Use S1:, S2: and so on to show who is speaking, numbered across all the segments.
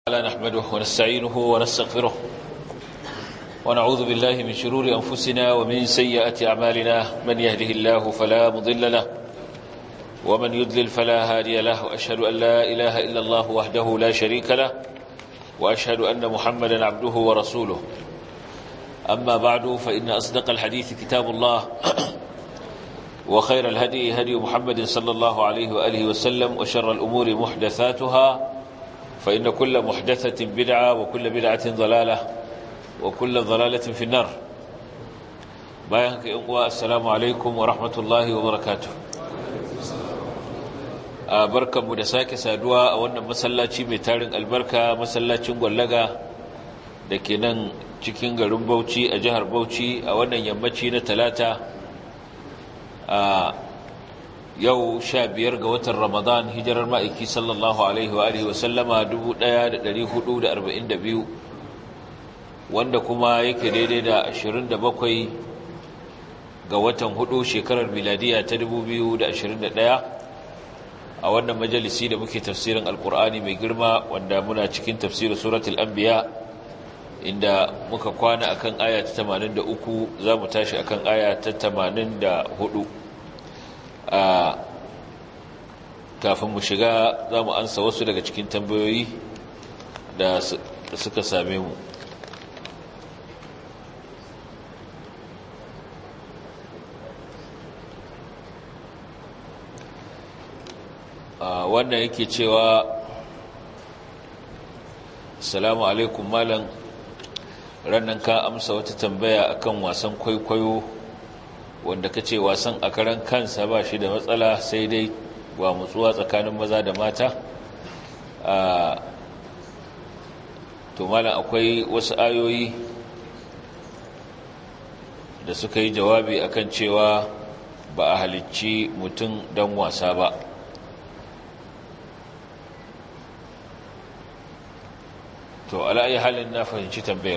S1: تعالى نحمده ونستعينه ونستغفره ونعوذ بالله من شرور أنفسنا ومن سيئات أعمالنا من يهده الله فلا مضل له ومن يدلل فلا هادي له وأشهد أن لا إله إلا الله وحده لا شريك له وأشهد أن محمدا عبده ورسوله أما بعد فإن أصدق الحديث كتاب الله وخير الهدي هدي محمد صلى الله عليه وآله وسلم وشر الأمور محدثاتها فإن كل محدثة بدعة وكل بدعة ضلالة وكل ضلالة في النار بايانك إنقوى السلام عليكم ورحمة الله وبركاته barkan mu da sake saduwa a wannan masallaci mai tarin albarka masallacin gwallaga da ke nan cikin garin Bauchi a jihar Bauchi a wannan yammaci na talata a yau sha biyar ga watan ramadan hijirar ma'aiki sallallahu alaihi wa alihi wasallama 1442 wanda kuma yake daidai da 27 ga watan hudu shekarar miladiya ta 2021 a wannan majalisi da muke tafsirin alkur'ani mai girma wanda muna cikin tafsirin suratul anbiya inda muka kwana akan aya ta 83 za mu tashi akan aya ta 84 a kafin mu shiga za mu ansa wasu daga cikin tambayoyi da suka same mu wannan yake cewa salamu alaikum malam rannan ka amsa wata tambaya akan wasan kwaikwayo wanda ka ce wasan a karan kansa ba shi da matsala sai dai wa mutsuwa tsakanin maza da mata to malam akwai wasu ayoyi da suka yi jawabi akan cewa ba a halicci mutum don wasa ba to ala'ayi halin na fahimci tambayar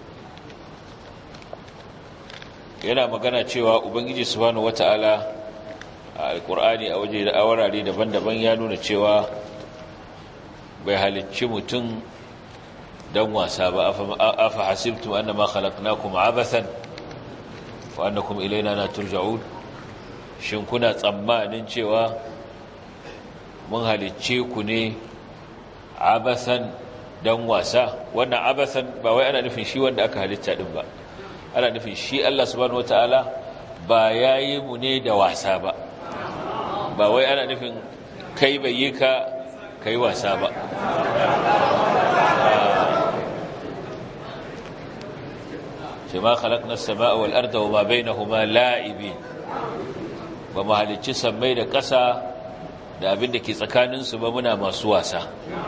S1: yana magana cewa ubangiji subhanahu wata'ala a alkur'ani a waje da awarare daban-daban ya nuna cewa bai halicci mutum don wasa ba afa hasibtum annama khalaqnakum abathan wa annakum ilayna la turja'un shin kuna tsammanin cewa mun halicce ku ne abathan don wasa wannan abathan ba wai ana nufin shi wanda aka halitta din ba ana nufin shi Allah subhanahu wataala ba yayi mu ne da wasa ba ba wai ana nufin kai bai yi ka kai wasa ba ce ma khalaqna as-samaa wal arda wa ma bainahuma la'ibin ba mu halicci sammai da ƙasa da abin da ke tsakaninsu ba muna masu wasa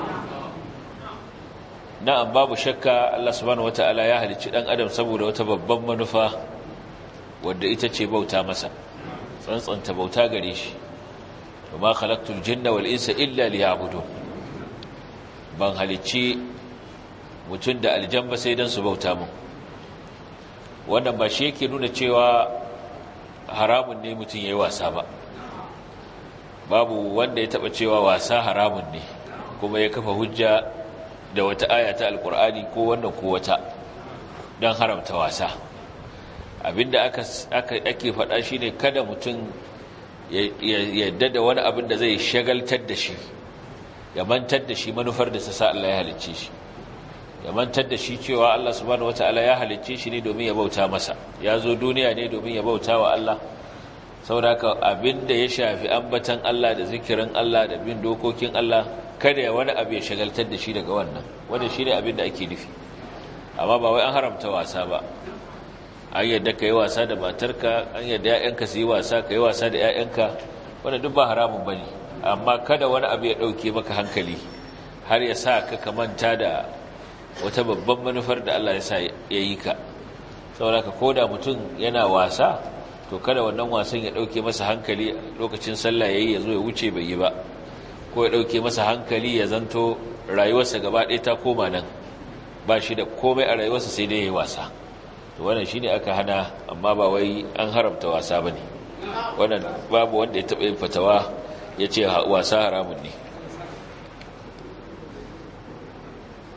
S1: na'am babu shakka Allah subhanahu wata'ala ya halicci dan adam saboda wata babban manufa wadda ita ce bauta masa tsantsanta bauta gare shi وما خلقت الجن والإنس إلا ليعبدون ban halicci mutum da aljamba sai don su bauta mu wannan ba shi yake nuna cewa haramun ne mutum ya yi wasa ba babu wanda ya taba cewa wasa haramun ne kuma ya kafa hujja da wata aya ta alkur'ani ko wannan ko wata don haramta wasa abinda ake faɗa shine kada mutum yadda da wani abin da zai shagaltar da shi ya mantar da shi manufar da sa Allah ya halicce shi ya mantar da shi cewa Allah subhanahu wataala ya halicce shi ne domin ya bauta masa ya zo duniya ne domin ya bauta wa Allah saboda abin da ya shafi ambatan Allah da zikirin Allah da bin dokokin Allah kada ya wani abu ya shagaltar da shi daga wannan wanda shi ne abin da ake nufi amma ba wai an haramta wasa ba an yadda ka yi wasa da matarka an yadda ‘ya'yanka su yi wasa ka yi wasa da ‘ya'yanka wanda duk ba haramun ba ne amma kada wani abu ya ɗauke maka hankali har ya sa ka kamanta da wata babban manufar da Allah ya sa ya yi ka saboda ka koda mutum yana wasa to kada wannan wasan ya ɗauke masa hankali lokacin sallah ya yi ya zo ya wuce bai yi ba ko ya ɗauke masa hankali ya zanto rayuwarsa gaba ɗaya ta koma nan ba shi da komai a rayuwarsa sai dai ya yi wasa to wannan shine aka hana amma ba wai an haramta wasa bane wannan babu wanda ya taba yin fatawa yace wasa haramun ne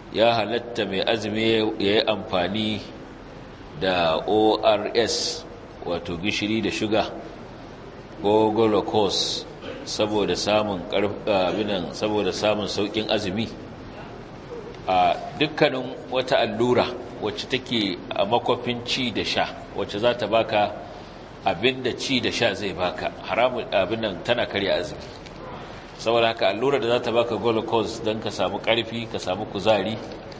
S1: ya halatta mai azumi ya yi amfani da ors wato gishiri da shuga ko glucose saboda samun karfinan saboda samun saukin azumi a dukkanin wata allura wacce take a makwafin ci da sha wacce za ta baka abin da ci da sha zai baka haramun abin nan tana karya azumi saboda haka allura da za ta baka glucose don ka samu karfi ka samu kuzari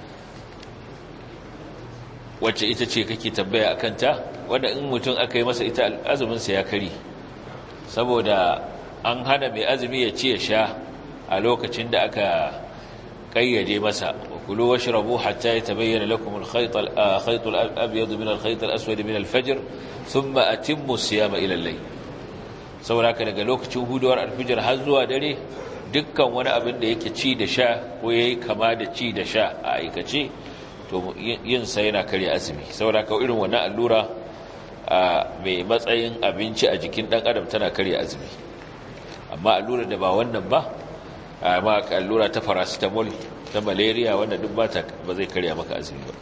S1: wacce ita ce kake tambaya a kanta wadda in mutum aka yi masa ita azuminsa ya kari saboda an hana mai azumi ya ci ya sha a lokacin da aka kayyade masa kulu washrabu hatta yatabayyana lakum al-khayt al-khayt al-abyad min al-khayt al-aswad min al-fajr thumma atimmu as-siyama ila al-layl saboda haka daga lokacin huduwar al-fajr har zuwa dare dukkan wani abin da yake ci da sha ko yayi kama da ci da sha a aikace to yin sa yana kare azumi saboda haka irin wannan allura mai matsayin abinci a jikin dan adam tana kare azumi amma allura da ba wannan ba amma allura ta paracetamol ta malaria wanda duk ba zai karya maka azumi ba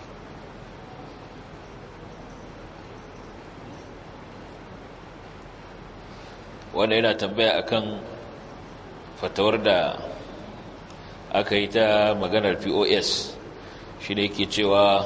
S1: wannan yana tambaya akan fatawar da aka yi ta maganar pos shi ne ke cewa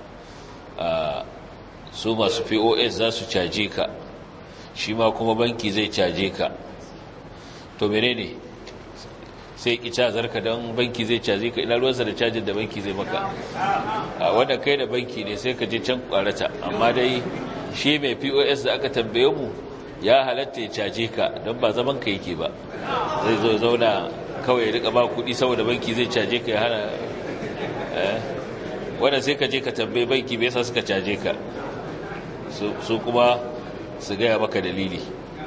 S1: su masu pos za su caje ka shi ma kuma banki zai caje ka to mene ne sai ki cazar ka don banki zai caje ka ina ruwansa da cajin da banki zai maka a wanda kai da banki ne sai ka je can kwarata amma dai shi mai pos da aka tambaye mu ya halatta ya caje ka don ba zaman ka yake ba zai zo zauna kawai ya rika ba kudi saboda banki zai caje ka ya hana wanda sai ka je ka tambaye banki bai sa suka caje ka su kuma su gaya maka dalili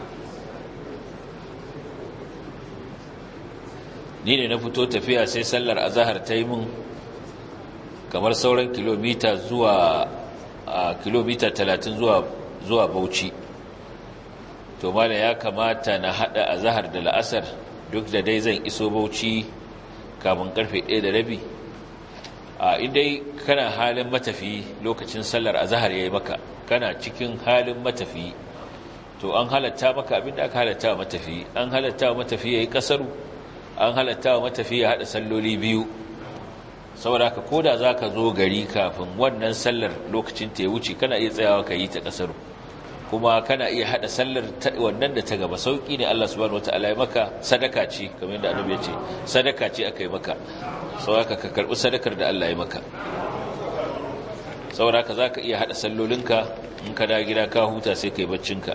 S1: ni ne na fito tafiya sai sallar azahar ta yi mun kamar sauran kilomita zuwa a kilomita talatin zuwa zuwa bauchi to mala ya kamata na hada azahar da la'asar duk da dai zan iso bauchi kamun karfe ɗaya da rabi a idai kana halin matafi lokacin sallar azahar ya yi maka kana cikin halin matafi to an halatta maka abinda aka halatta wa matafi an halatta wa matafi ya yi kasaru an halatta wa matafi ya haɗa salloli biyu saboda haka ko da za ka zo gari kafin wannan sallar lokacin ta ya wuce kana iya tsayawa ka yi ta kasaru kuma kana iya haɗa sallar wannan da ta gaba sauƙi ne Allah subhanahu wataala ya maka sadaka ce kamar yadda annabi ya ce sadaka ce aka yi maka saboda ka karɓi sadakar da Allah ya maka saboda haka za ka iya haɗa sallolinka in ka da gida ka huta sai ka yi baccinka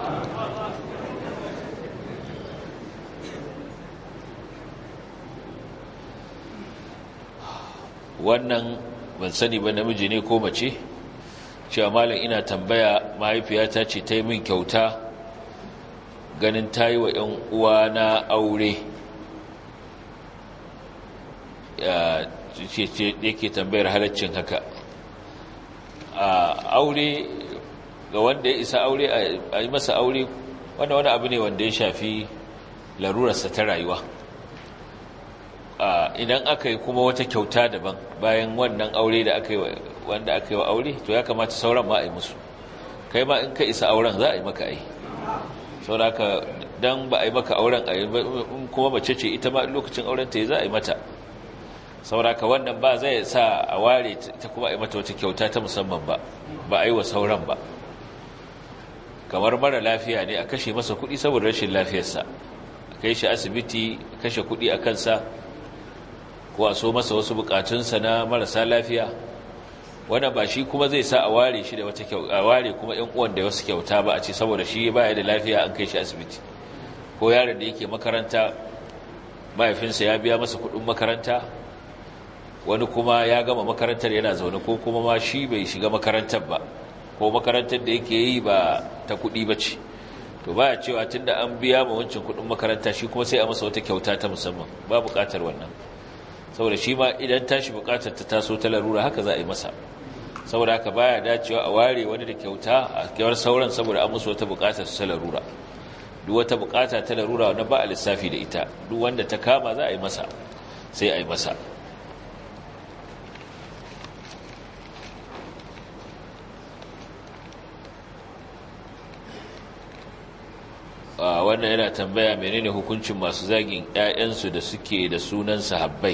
S1: wannan ban sani ba namiji ne ko mace cewa malam ina tambaya mahaifiyata ce ta yi min kyauta ganin ta yi wa 'yan uwa na aure yake tambayar halaccin haka a aure ga wanda ya isa aure a yi masa aure wanda wani abu ne wanda ya shafi larurarsa ta rayuwa idan aka yi kuma wata kyauta daban bayan wannan aure da aka yi wanda aka yi wa aure to ya kamata sauran ma a yi musu kai ma in ka isa auren za a yi maka ai sauraka don ba a yi maka auren a yi kuma mace ce ita ma lokacin auren ta yi za a yi mata sauraka wannan ba zai sa a ware ta kuma a yi mata wata kyauta ta musamman ba ba a yi wa sauran ba kamar mara lafiya ne a kashe masa kuɗi saboda rashin lafiyarsa a kai shi asibiti kashe kuɗi a kansa ko a so masa wasu bukatunsa na marasa lafiya wanda ba shi kuma zai sa a ware shi da wata kyau a ware kuma ƴan uwan da wasu kyauta ba a ce saboda shi baya da lafiya an kai shi asibiti ko yaron da yake makaranta mahaifinsa ya biya masa kuɗin makaranta wani kuma ya gama makarantar yana zaune ko kuma ma shi bai shiga makarantar ba ko makarantar da yake yi ba ta kuɗi ba ce to baya cewa tunda an biya ma wancan kuɗin makaranta shi kuma sai a masa wata kyauta ta musamman ba buƙatar wannan saboda shi ma idan tashi bukatar ta taso ta larura haka za a yi masa saboda haka baya dacewa a ware wani da kyauta a kewar sauran saboda an musu wata bukatar ta larura duk wata bukata ta larura wanda ba a lissafi da ita duk wanda ta kama za a yi masa sai a yi masa wannan yana tambaya menene hukuncin masu zagin ƴaƴansu da suke da sunan sahabbai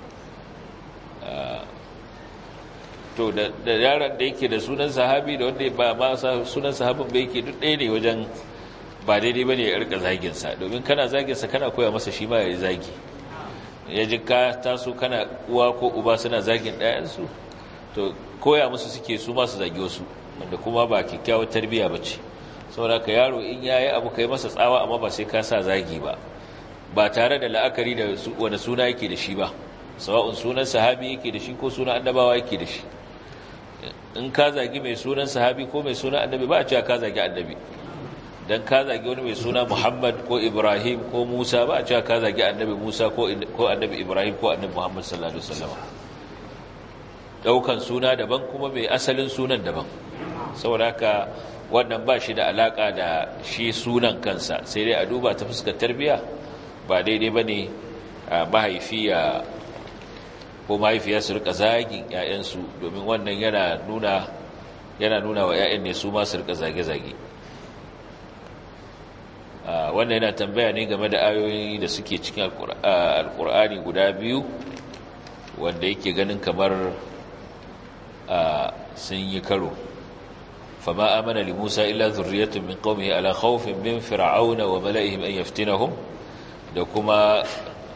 S1: to da yaron da yake da sunan sahabi da wanda ba ma sunan sahabin ba yake duk ɗaya ne wajen ba daidai ba ne ya rika zaginsa domin kana zaginsa kana koya masa shi ma ya yi zagi ya ji ka taso kana uwa ko uba suna zagin ɗayansu to koya musu suke su masu zagi wasu wanda kuma ba kyakkyawar tarbiyya ba ce saboda ka yaro in ya yi abu kai masa tsawa amma ba sai ka sa zagi ba ba tare da la'akari da wani suna yake da shi ba sawa'un sunan sahabi yake da shi ko sunan annabawa yake da shi in ka zagi mai sunan sahabi ko mai sunan annabi ba a cewa ka zagi annabi dan ka zagi wani mai suna Muhammad ko Ibrahim ko Musa ba a cewa ka zagi annabi Musa ko annabi Ibrahim ko annabi Muhammad sallallahu alaihi wasallam daukan suna daban kuma mai asalin sunan daban saboda haka wannan ba shi da alaka da shi sunan kansa sai dai a duba ta fuskar tarbiya ba daidai bane mahaifi ya ko mahaifiya su rika zagin ƴaƴansu domin wannan yana nuna yana nuna wa ƴaƴan ne su ma su rika zage-zage wannan yana tambaya ne game da ayoyi da suke cikin alkur'ani guda biyu wanda yake ganin kamar sun yi karo fama amana li musa illa zurriyatun min qaumihi ala khawfin min fir'auna wa mala'ihim an yaftinahum da kuma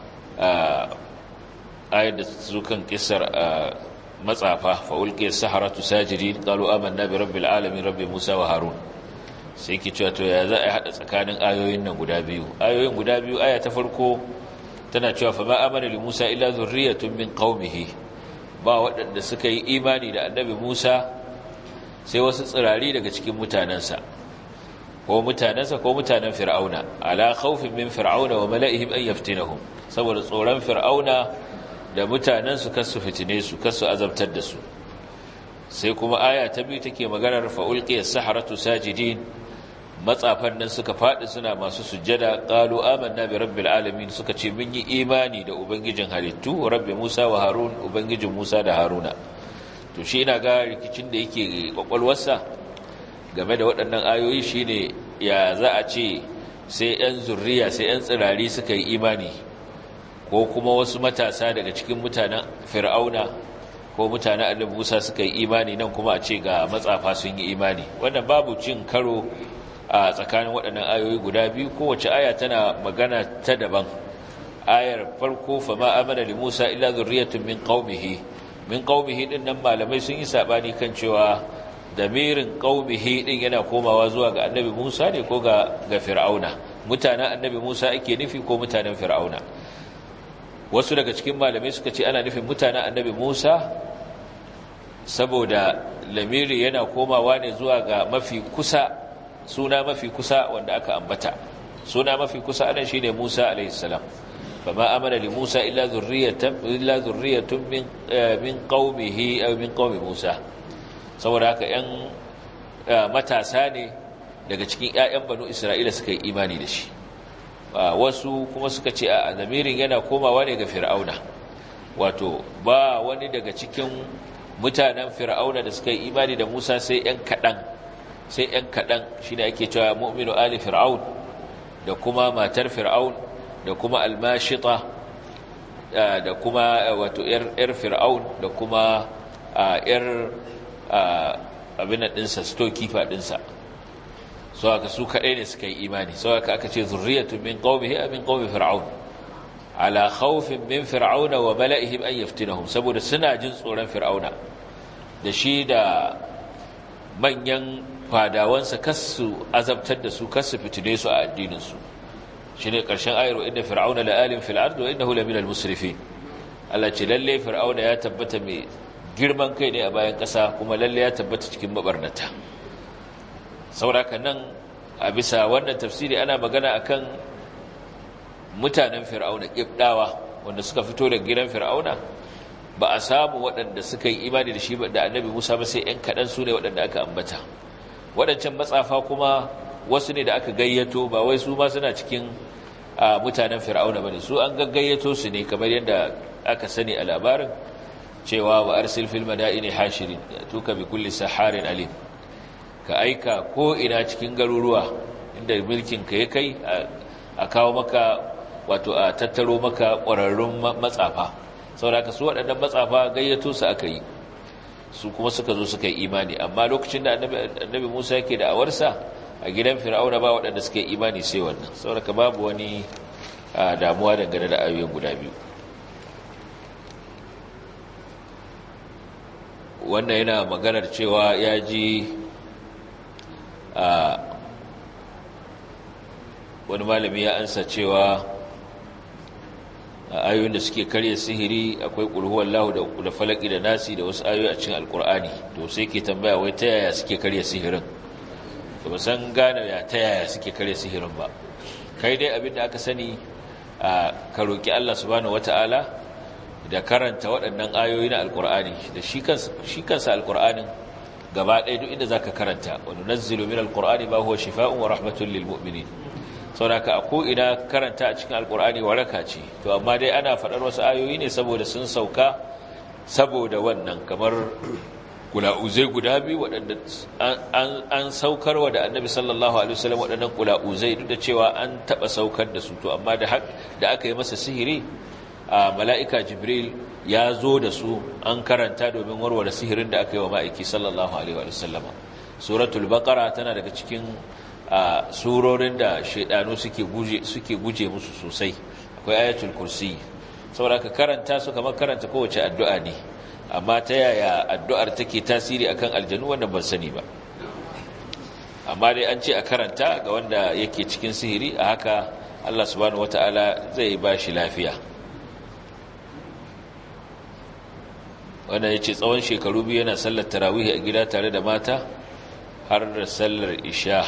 S1: ayar da su kan kisar matsafa fa ulqiya as-saharatu sajidin qalu amanna bi rabbil alamin rabbi musa wa harun sai ki cewa to ya za a haɗa tsakanin ayoyin nan guda biyu ayoyin guda biyu aya ta farko tana cewa fa ma amana li Musa illa zurriyatun min qaumihi ba waɗanda suka yi imani da annabi Musa sai wasu tsirari daga cikin mutanansa ko mutanansa ko mutanen fir'auna ala khawfin min fir'auna wa mala'ihim an yaftinahum saboda tsoron fir'auna da mutanansu kasu fitine su kasu azabtar da su sai kuma aya ta biyu take maganar fa ulqiya as-saharatu sajidin matsafan nan suka faɗi suna masu sujjada qalu amanna bi rabbil alamin suka ce mun yi imani da ubangijin halittu rabbi Musa wa Harun ubangijin Musa da Haruna to shi ina ga rikicin da yake kwakwalwarsa game da waɗannan ayoyi shine ya za a ce sai ɗan zurriya sai ɗan tsirari suka yi imani ko kuma wasu matasa daga cikin mutanen fir'auna ko mutanen annabi Musa suka yi imani nan kuma a ce ga matsafa sun yi imani wannan babu cin karo a tsakanin waɗannan ayoyi guda biyu kowace aya tana magana ta daban ayar farko fa ma amana li Musa illa zurriyatun min qaumihi min qaumihi din nan malamai sun yi sabani kan cewa damirin qaumihi din yana komawa zuwa ga annabi Musa ne ko ga ga fir'auna mutanen annabi Musa ake nufi ko mutanen fir'auna wasu daga cikin malamai suka ce ana nufin mutanen annabi Musa saboda lamiri yana komawa ne zuwa ga mafi kusa suna mafi kusa wanda aka ambata suna mafi kusa anan shine Musa alayhi salam fama amana li Musa illa zurriyatan illa zurriyatun min min qaumihi aw min qaumi Musa saboda haka yan matasa ne daga cikin ƴaƴan banu Isra'ila suka yi imani da shi wasu kuma suka ce a zamirin yana komawa ne ga Fir'auna wato ba wani daga cikin mutanen Fir'auna da suka yi imani da Musa sai ƴan kaɗan sai ‘yan kaɗan shi ne ake cewa mu'minu ali fir'aun da kuma matar fir'aun da kuma almashita da kuma wato ‘yar fir'aun da kuma ‘yar abin ɗinsa stokifa ɗinsa so aka su kaɗai ne suka yi imani so aka aka ce zurriyatun min qaumihi min qaumi fir'aun ala khawfin min fir'auna wa mala'ihim an yaftinahum saboda suna jin tsoron fir'auna da shi da manyan fadawansa kasu azabtar da su kasu fitine su a addininsu shi ne ƙarshen ayarwa inda fir'auna la'alin fil'ardu wa innahu laminal musrifin Allah ce lalle fir'auna ya tabbata mai girman kai ne a bayan ƙasa kuma lalle ya tabbata cikin mabarnata sauraka nan a bisa wannan tafsiri ana magana akan mutanen fir'auna ƙibɗawa wanda suka fito daga gidan fir'auna ba a samu waɗanda suka yi imani da shi da annabi musa ba sai 'yan kaɗan su ne waɗanda aka ambata waɗancan matsafa kuma wasu ne da aka gayyato ba wai su ma suna cikin mutanen fir'auna ba ne su an gaggayyato su ne kamar yadda aka sani a labarin cewa wa arsil fil madaini hashirin tuka bi kulli saharin alim ka aika ko ina cikin garuruwa inda mulkin ka ya kai a kawo maka wato a tattaro maka ƙwararrun matsafa saboda ka su waɗannan matsafa gayyato su aka yi su kuma suka zo suka yi imani amma lokacin da annabi Musa yake da awarsa a gidan Fir'auna ba waɗanda suka yi imani sai wannan saboda ka babu wani damuwa dangane da ayoyin guda biyu wannan yana maganar cewa ya ji a wani malami ya ansa cewa a ayoyin da suke karya sihiri akwai ƙulhuwar lahu da falaki da nasi da wasu ayoyi a cikin alkur'ani to sai ke tambaya wai ta yaya suke karya sihirin da ba san gane ya ta yaya suke karya sihirin ba kai dai abin da aka sani a ka roƙi allah subhanahu wata'ala da karanta waɗannan ayoyi na alkur'ani da shi kansa alkur'anin gaba ɗaya duk inda za ka karanta wani nazzilu min alkur'ani ba huwa shifa'un wa rahmatun lil mu'minin sauraka a ko'ina karanta a cikin alkur'ani waraka ce to amma dai ana faɗar wasu ayoyi ne saboda sun sauka saboda wannan kamar kula'uzai guda biyu waɗanda an saukarwa da annabi sallallahu alaihi wasallam waɗannan kula'uzai duk da cewa an taɓa saukar da su to amma da aka yi masa sihiri a mala'ika jibril ya zo da su an karanta domin warware sihirin da aka yi wa ma'aiki sallallahu alaihi wasallama suratul baqara tana daga cikin a surorin da shaidanu suke guje suke guje musu sosai akwai ayatul kursi saboda ka karanta su kamar karanta kowace addu'a ne amma ta yaya addu'ar take tasiri akan aljanu wannan ban sani ba amma dai an ce a karanta ga wanda yake cikin sihiri a haka Allah subhanahu wataala zai ba shi lafiya wannan yace tsawon shekaru biyu yana sallar tarawih a gida tare da mata har da sallar isha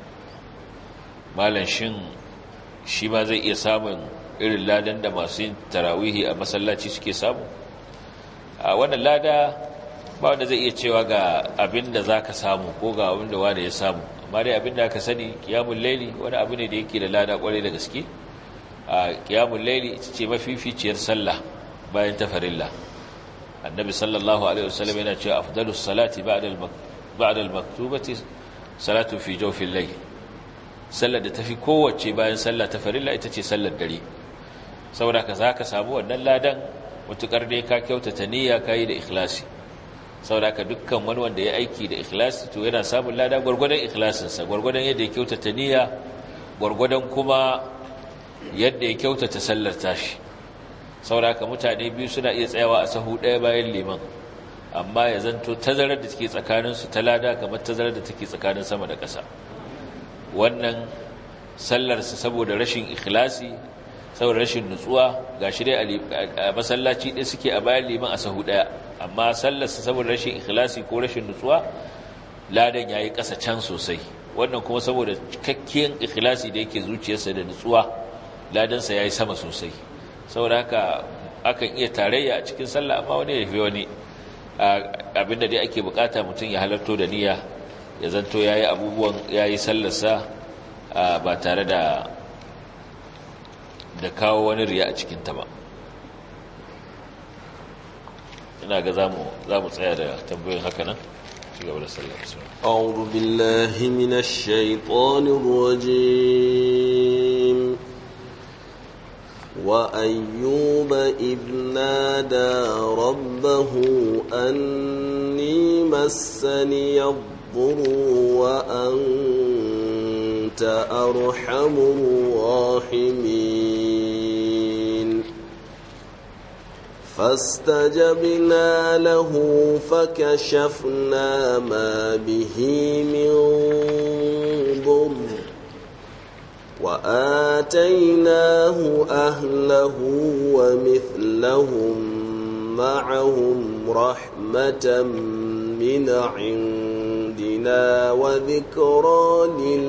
S1: malan shin shi ma zai iya samun irin ladan da masu yin tarawihi a masallaci suke samu a wannan lada ba wanda zai iya cewa ga abin da za ka samu ko ga abin da wanda ya samu amma dai abin da aka sani kiyamun laili wani abu ne da yake da lada kwarai da gaske a kiyamun laili ita ce mafificiyar sallah bayan tafarilla annabi sallallahu alaihi wasallam yana cewa afdalus salati ba'da al-maktubati salatu fi jawfil layl sallar da tafi kowace bayan sallah ta farilla ita ce sallar dare saboda ka zaka samu wannan ladan mutukar dai ka kyautata niyya kai da ikhlasi saboda ka dukkan wani wanda ya aiki da ikhlasi to yana samun lada gurgurdan ikhlasin sa gurgurdan yadda ya kyautata niyya gurgurdan kuma yadda ya kyautata sallar tashi saboda ka mutane biyu suna iya tsayawa a sahu ɗaya bayan liman amma ya zanto tazarar da take tsakaninsu ta lada kamar tazarar da take tsakanin sama da ƙasa wannan sallarsa saboda rashin ikhlasi saboda rashin nutsuwa ga shi dai a masallaci ɗaya suke a bayan liman a sahu ɗaya amma sallarsa saboda rashin ikhlasi ko rashin nutsuwa ladan ya yi ƙasa can sosai wannan kuma saboda cikakkiyar ikhlasi da yake zuciyarsa da nutsuwa ladansa ya yi sama sosai saboda haka akan iya tarayya a cikin sallah amma wani ya fi wani abinda dai ake bukata mutum ya halarto da niyya ya zanto ya yi abubuwan ya yi sallarsa ba tare da da kawo wani riya a cikinta ba ina ga za mu tsaya da tambayin haka nan ci gaba da sallarsa
S2: أعوذ بالله من الشيطان الرجيم وأيوب إذ نادى ربه أني مسني الضر وأنت أرحم الراحمين فاستجبنا له فكشفنا ما به من ضر وآتيناه أهله ومثلهم معهم رحمة من عندنا وذكرى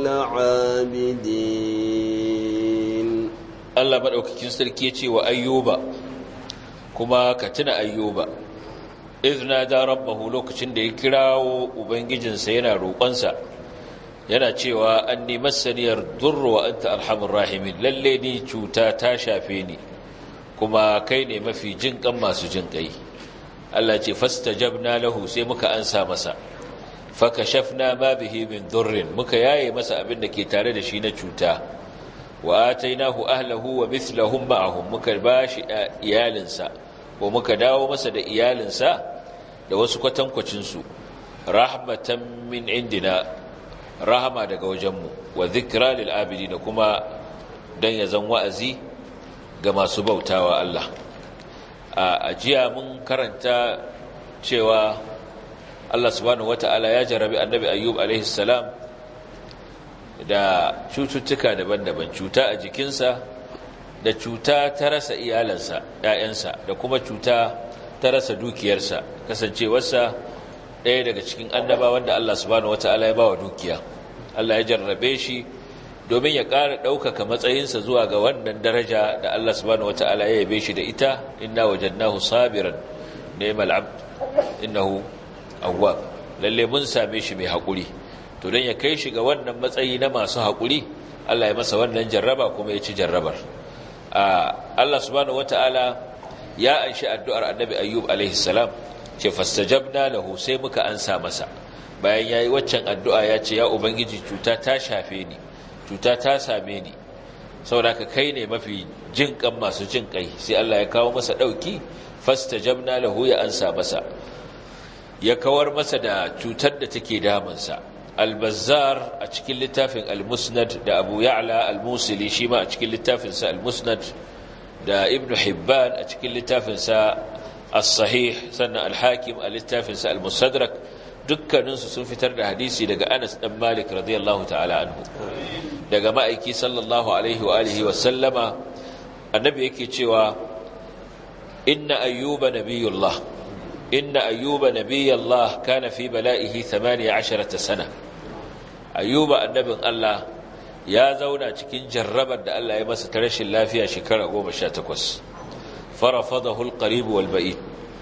S2: للعابدين
S1: Allah maɗaukakin sarki ya ce wa ayyuba kuma ka tuna ayyuba izna da rabbahu lokacin da ya kirawo ubangijinsa yana roƙonsa yana cewa an ni masaniyar durru wa anta arhamur rahimin lalle ni cuta ta shafe ni kuma kai ne mafi jinƙan masu jinƙai Allah ce fastajabna lahu sai muka ansa masa fakashafna ma bihi min dhurrin muka yaye masa abin da ke tare da shi na cuta wa atainahu ahlahu wa mithlahum ma'ahum muka bashi iyalinsa ko muka dawo masa da iyalinsa da wasu kwatankwacin su rahmatan min indina rahama daga wajenmu wa dhikra lil abidin kuma dan ya zan wa'azi ga masu bautawa Allah a jiya mun karanta cewa Allah subhanahu wata'ala ya jarabi annabi ayyub alaihi salam da cututtuka daban-daban cuta a jikinsa da cuta ta rasa iyalansa ‘ya'yansa da kuma cuta ta rasa dukiyarsa kasancewarsa ɗaya daga cikin annaba wanda Allah subhanahu wata'ala ya ba wa dukiya Allah ya jarrabe shi domin ya ƙara ɗaukaka matsayinsa zuwa ga wannan daraja da Allah subhanahu wata'ala ya yabe shi da ita inna wajadnahu sabiran ni'mal abd innahu awwab lalle mun same shi mai haƙuri to don ya kai shi ga wannan matsayi na masu haƙuri Allah ya masa wannan jarraba kuma ya ci jarrabar Allah subhanahu wata'ala ya anshi addu'ar annabi ayyub alaihi salam ce fastajabna lahu sai muka ansa masa bayan yayi waccan addu'a ya ce ya ubangiji cuta ta shafe ni cuta ta same ni saboda ka kai ne mafi jin kan masu jin kai sai Allah ya kawo masa dauki fastajabna lahu ya ansa masa ya kawar masa da cutar da take damunsa al-bazzar a cikin littafin al-musnad da abu ya'la al-musili shi ma a cikin littafinsa al-musnad da ibn hibban a cikin littafinsa as-sahih sannan al-hakim a littafinsa al-musadrak dukkaninsu sun fitar da hadisi daga anas dan malik radiyallahu ta'ala anhu daga ma'aiki sallallahu alaihi wa alihi wa sallama annabi yake cewa inna ayyuba nabiyullah inna ayyuba nabiyallah kana fi bala'ihi 18 sana ayyuba annabin Allah ya zauna cikin jarrabar da Allah ya masa ta rashin lafiya shekara 18 farafadahu alqarib wal ba'id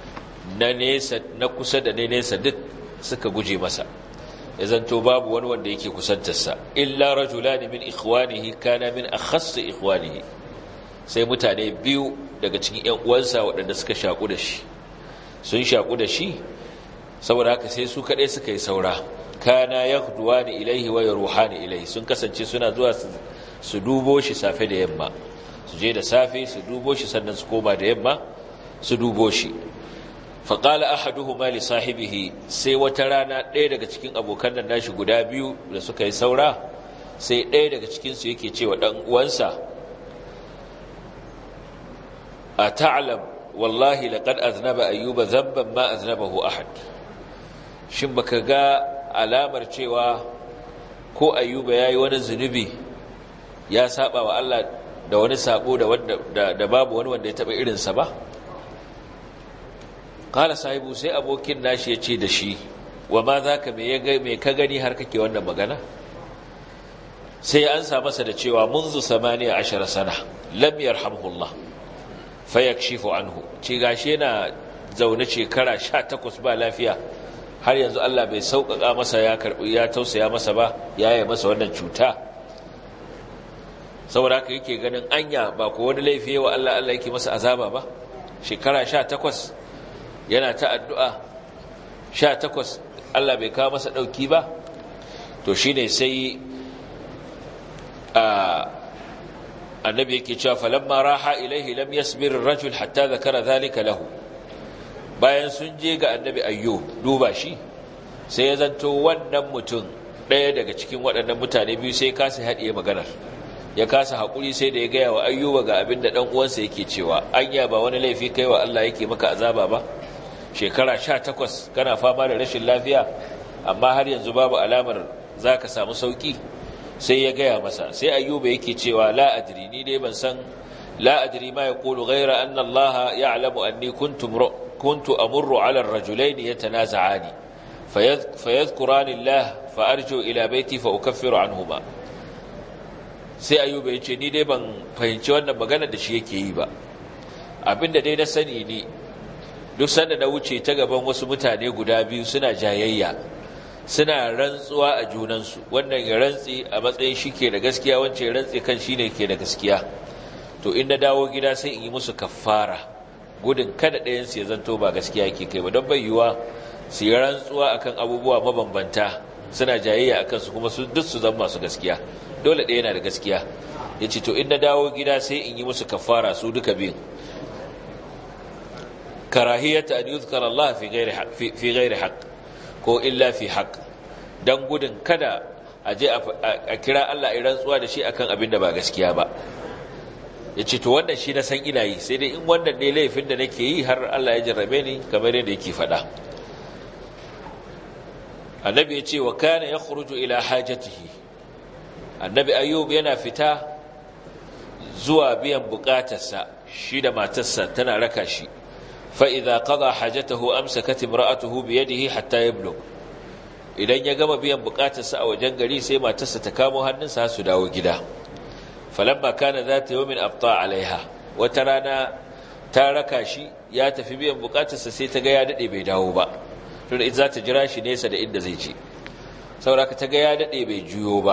S1: na nesa na kusa da ne nesa duk suka guje masa ya zanto babu wani wanda yake kusantarsa illa rajulani min ikhwanihi kana min akhass ikhwanihi sai mutane biyu daga cikin ƴan uwansa waɗanda suka shaku da shi sun shaku da shi saboda haka sai su kaɗai suka yi saura kana yakhduwani ilaihi wa yaruhani ilaihi sun kasance suna zuwa su dubo shi safe da yamma su je da safe su dubo shi sannan su koma da yamma su dubo shi faƙala ahaduhuma li sahibihi sai wata rana ɗaya daga cikin abokan nan nashi guda biyu da suka yi saura sai ɗaya daga cikinsu yake cewa ɗan uwansa a ta'alam wallahi laqad aznaba ayyuba dhanban ma aznabahu ahad shin baka ga alamar cewa ko ayyuba yayi wani zunubi ya saba wa Allah da wani sabo da da babu wani wanda ya taba irinsa ba kala sahibu sai abokin nashi ya ce da shi wa ma za ka mai ka gani har kake wannan magana sai an sa masa da cewa munzu samaniya ashara sana lam yarhamhullah fayakshifu anhu ce gashi yana zaune shekara sha takwas ba lafiya har yanzu Allah bai sauƙaƙa masa ya karɓi ya tausaya masa ba ya yi masa wannan cuta saboda haka yake ganin anya ba ko wani laifi wa Allah Allah yake masa azaba ba shekara sha takwas yana ta addu'a sha takwas Allah bai kawo masa ɗauki ba to shi ne sai annabi yake cewa falamma raha ilaihi lam yasbir rajul hatta zakara zalika lahu bayan sun je ga annabi ayyo duba shi sai ya zanto wannan mutum ɗaya daga cikin waɗannan mutane biyu sai kasa haɗiye maganar ya kasa haƙuri sai da ya gaya wa ayyuba ga abin da ɗan uwansa yake cewa anya ba wani laifi kai wa Allah yake maka azaba ba shekara sha takwas kana fama da rashin lafiya amma har yanzu babu alamar za ka samu sauƙi sai ya gaya masa sai ayyuba yake cewa la adri ni dai ban san la adri ma yaqulu ghayra anna Allah ya'lamu anni kuntu kuntu amurru 'ala ar-rajulayn yatanaza'ani fayadhkurani Allah fa arju ila baiti fa ukaffiru anhuma sai ayyuba yace ni dai ban fahimci wannan magana da shi yake yi ba abinda dai na sani ne duk sanda na wuce ta gaban wasu mutane guda biyu suna jayayya suna rantsuwa a junansu wannan ya rantsi a matsayin shi ke da gaskiya wancan ya rantsi kan shi ne ke da gaskiya to in na dawo gida sai in yi musu kafara gudun kada ɗayansu ya zanto ba gaskiya ke kai ba don bai yiwuwa su yi rantsuwa akan abubuwa mabambanta suna jayayya akan su kuma su duk su zama masu gaskiya dole ɗaya yana da gaskiya ya ce to in na dawo gida sai in yi musu kafara su duka biyun karahiyata an yuzkar Allah fi ghairi haqq ko illa fi haqq dan gudun kada a je a kira Allah a rantsuwa da shi akan abin da ba gaskiya ba yace to wannan shi na san ina yi sai dai in wannan ne laifin da nake yi har Allah ya jarrabe ni kamar yadda yake faɗa annabi ya ce wa kana yakhruju ila hajatihi annabi ayyub yana fita zuwa biyan bukatarsa shi da matarsa tana raka shi فإذا قضى حاجته أمسكت امرأته بيده حتى يبلغ idan ya gama biyan bukatarsa a wajen gari sai matarsa ta kamo hannunsa su dawo gida falamma kana zata yawmin abta alaiha wata rana ta raka shi ya tafi biyan bukatarsa sai ta ga ya dade bai dawo ba tunda ita za ta jira shi nesa da inda zai je saboda ta ga ya dade bai juyo ba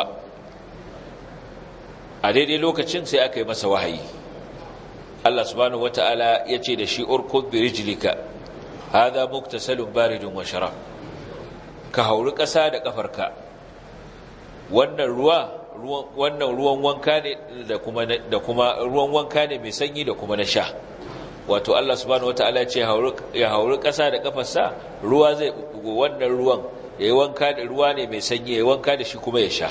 S1: a daidai lokacin sai aka yi masa wahayi Allah subhanahu wata'ala ya ce da shi urkud bi rijlika hadha muktasalun baridun wa sharab ka hauri ƙasa da ƙafarka wannan ruwa wannan ruwan wanka ne da kuma da kuma ruwan wanka ne mai sanyi da kuma na sha wato Allah subhanahu wata'ala ya ce ya hauri ƙasa da ƙafarsa ruwa zai bugo wannan ruwan yayi wanka da ruwa ne mai sanyi yayi wanka da shi kuma ya sha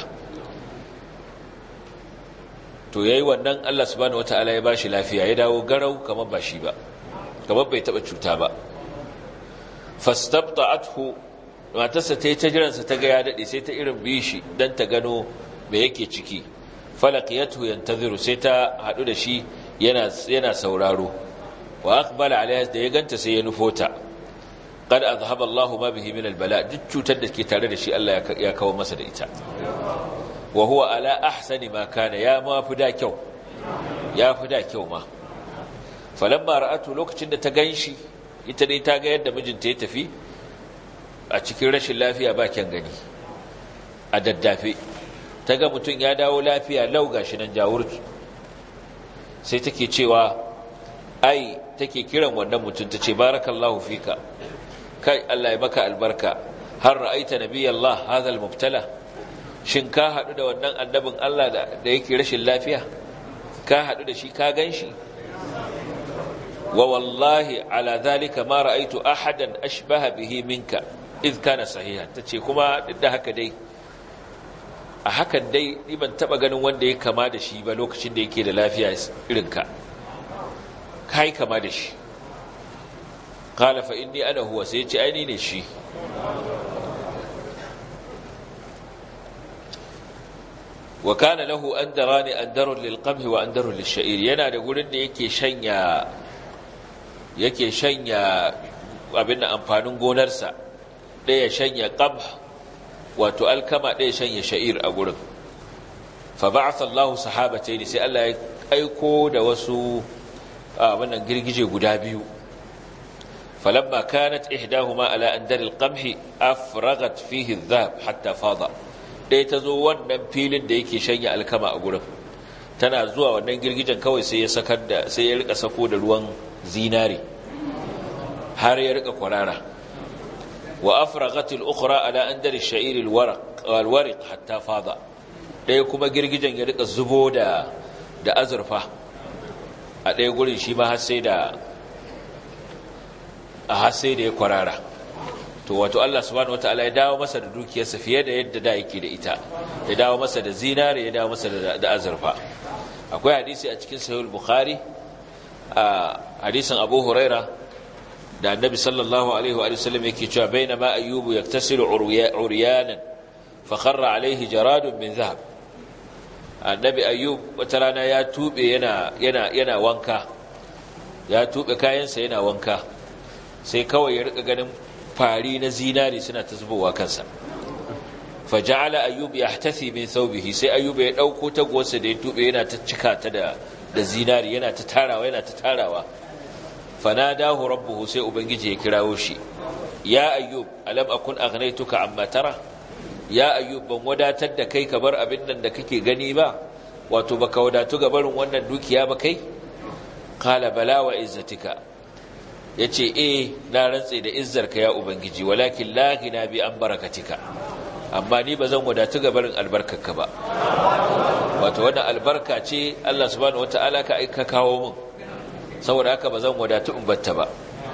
S1: to yayi wannan Allah subhanahu wataala ya bashi lafiya ya dawo garau kamar ba shi ba kamar bai taba cuta ba fastabta'athu matarsa ta yi ta jiransa ta ga ya dade sai ta irin bishi dan ta gano me yake ciki falaqiyatu yantaziru sai ta hadu da shi yana yana sauraro wa aqbala alaiha da ya ganta sai ya nufota qad azhaba Allahu ma bihi min albala duk cutar da ke tare da shi Allah ya kawo masa da ita wa huwa ala ahsani ma kana ya ma fi da kyau ya fi da kyau ma falamma ra'atu lokacin da ta ganshi ita ne ta ga yadda mijinta ya tafi a cikin rashin lafiya ba kyan gani a daddafe ta ga mutum ya dawo lafiya lau gashi nan jawurtu sai take cewa ai take kiran wannan mutum ta ce barakallahu fika kai Allah ya maka albarka har ra'aita nabiyallah hadha almubtala shin ka haɗu da wannan annabin Allah da yake rashin lafiya ka haɗu da shi ka gan shi wa wallahi ala zalika ma ra'aitu ahadan ashbaha bihi minka idh kana sahiha tace kuma duk da haka dai a hakan dai ni ban taba ganin wanda ya kama da shi ba lokacin da yake da lafiya irin ka kai kama da shi qala fa inni ana huwa sai ya ce ai ni ne shi wa kana lahu andarani andarun lilqamhi wa andarun lisha'ir yana da gurin da yake shanya yake shanya abin da amfanin gonarsa ɗaya shanya qamh wato alkama ɗaya shanya sha'ir a gurin fa ba'atha Allahu sahabatayn sai Allah ya aiko da wasu wannan girgije guda biyu falamma kanat ihdahuma ala andar alqamhi afragat fihi adh-dhahab hatta fada ɗaya ta zo wannan filin da yake shanya alkama a gurin tana zuwa wannan girgijen kawai sai ya sakar da sai ya rika sako da ruwan zinari har ya rika kwarara wa afraghatil ukhra ala andar ash-sha'ir al-waraq wal-wariq hatta fada ɗaya kuma girgijen ya rika zubo da da azurfa a ɗaya gurin shi ma har sai da a har sai da ya kwarara to wato Allah subhanahu wataala ya dawo masa da dukiyarsa fiye da yadda da yake da ita ya dawo masa da zinare ya dawo masa da azurfa akwai hadisi a cikin sahih bukhari a hadisin abu huraira da annabi sallallahu alaihi wa sallam yake cewa bainama ayyubu yaktasilu uryanan fa kharra alaihi jaradun min dhahab annabi ayyub wata rana ya tube yana yana yana wanka ya tube kayansa yana wanka sai kawai ya rika ganin fari na zinari suna ta zubowa kansa faja'ala ayyub yahtathi min thawbihi sai ayyub ya dauko tagowarsa da ya tube yana ta cika ta da da zinari yana ta tarawa yana ta tarawa fanadahu rabbuhu sai ubangiji ya kirawo shi ya ayyub alam akun aghnaytuka amma tara ya ayyub ban wadatar da kai ka bar abin nan da kake gani ba wato baka wadatu ga barin wannan dukiya ba kai qala bala wa izzatika yace eh na rantse da izzarka ya ubangiji walakin la ghina bi an barakatika amma ni bazan wadatu ga barin albarkarka ba wato wannan albarka ce Allah subhanahu wataala ka aika kawo min saboda haka bazan wadatu in batta ba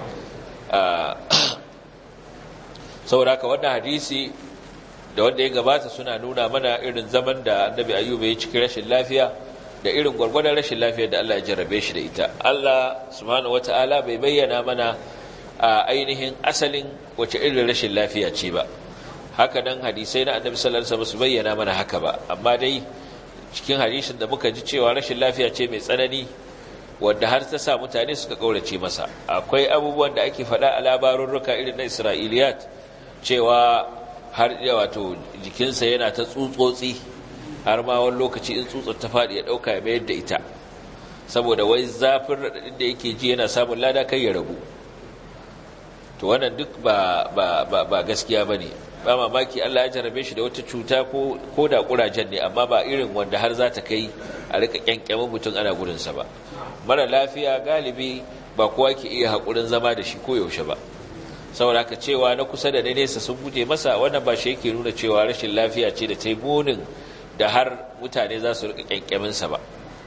S1: saboda haka wannan hadisi da wanda ya gabata suna nuna mana irin zaman da annabi ayyuba ya cikin rashin lafiya da irin gwargwadon rashin lafiyar da Allah ya jarrabe shi da ita Allah subhanahu wataala bai bayyana mana a ainihin asalin wace irin rashin lafiya ce ba haka nan hadisai na annabi sallallahu alaihi wasallam su bayyana mana haka ba amma dai cikin hadisin da muka ji cewa rashin lafiya ce mai tsanani wanda har ta sa mutane suka kaurace masa akwai abubuwan da ake faɗa a labarurruka irin na Isra'iliyat cewa har wato jikinsa yana ta tsutsotsi har ma wani lokaci in tsutsar ta faɗi ya ɗauka ya mayar da ita saboda wai zafin raɗaɗin da yake ji yana samun lada kai ya rabu to wannan duk ba, ba, ba, ba gaskiya ba ne ba mamaki Allah ya jarabe shi da wata cuta ko da ƙurajen ne amma ba irin wanda har za ta kai a rika ƙyanƙyamin mutum ana gudunsa ba mara lafiya galibi ba kowa ke iya haƙurin zama da shi ko yaushe ba saboda haka cewa na kusa da na nesa sun guje masa wannan ba shi yake nuna cewa rashin lafiya ce da ta yi munin da har mutane za su rika kyankyaminsa ba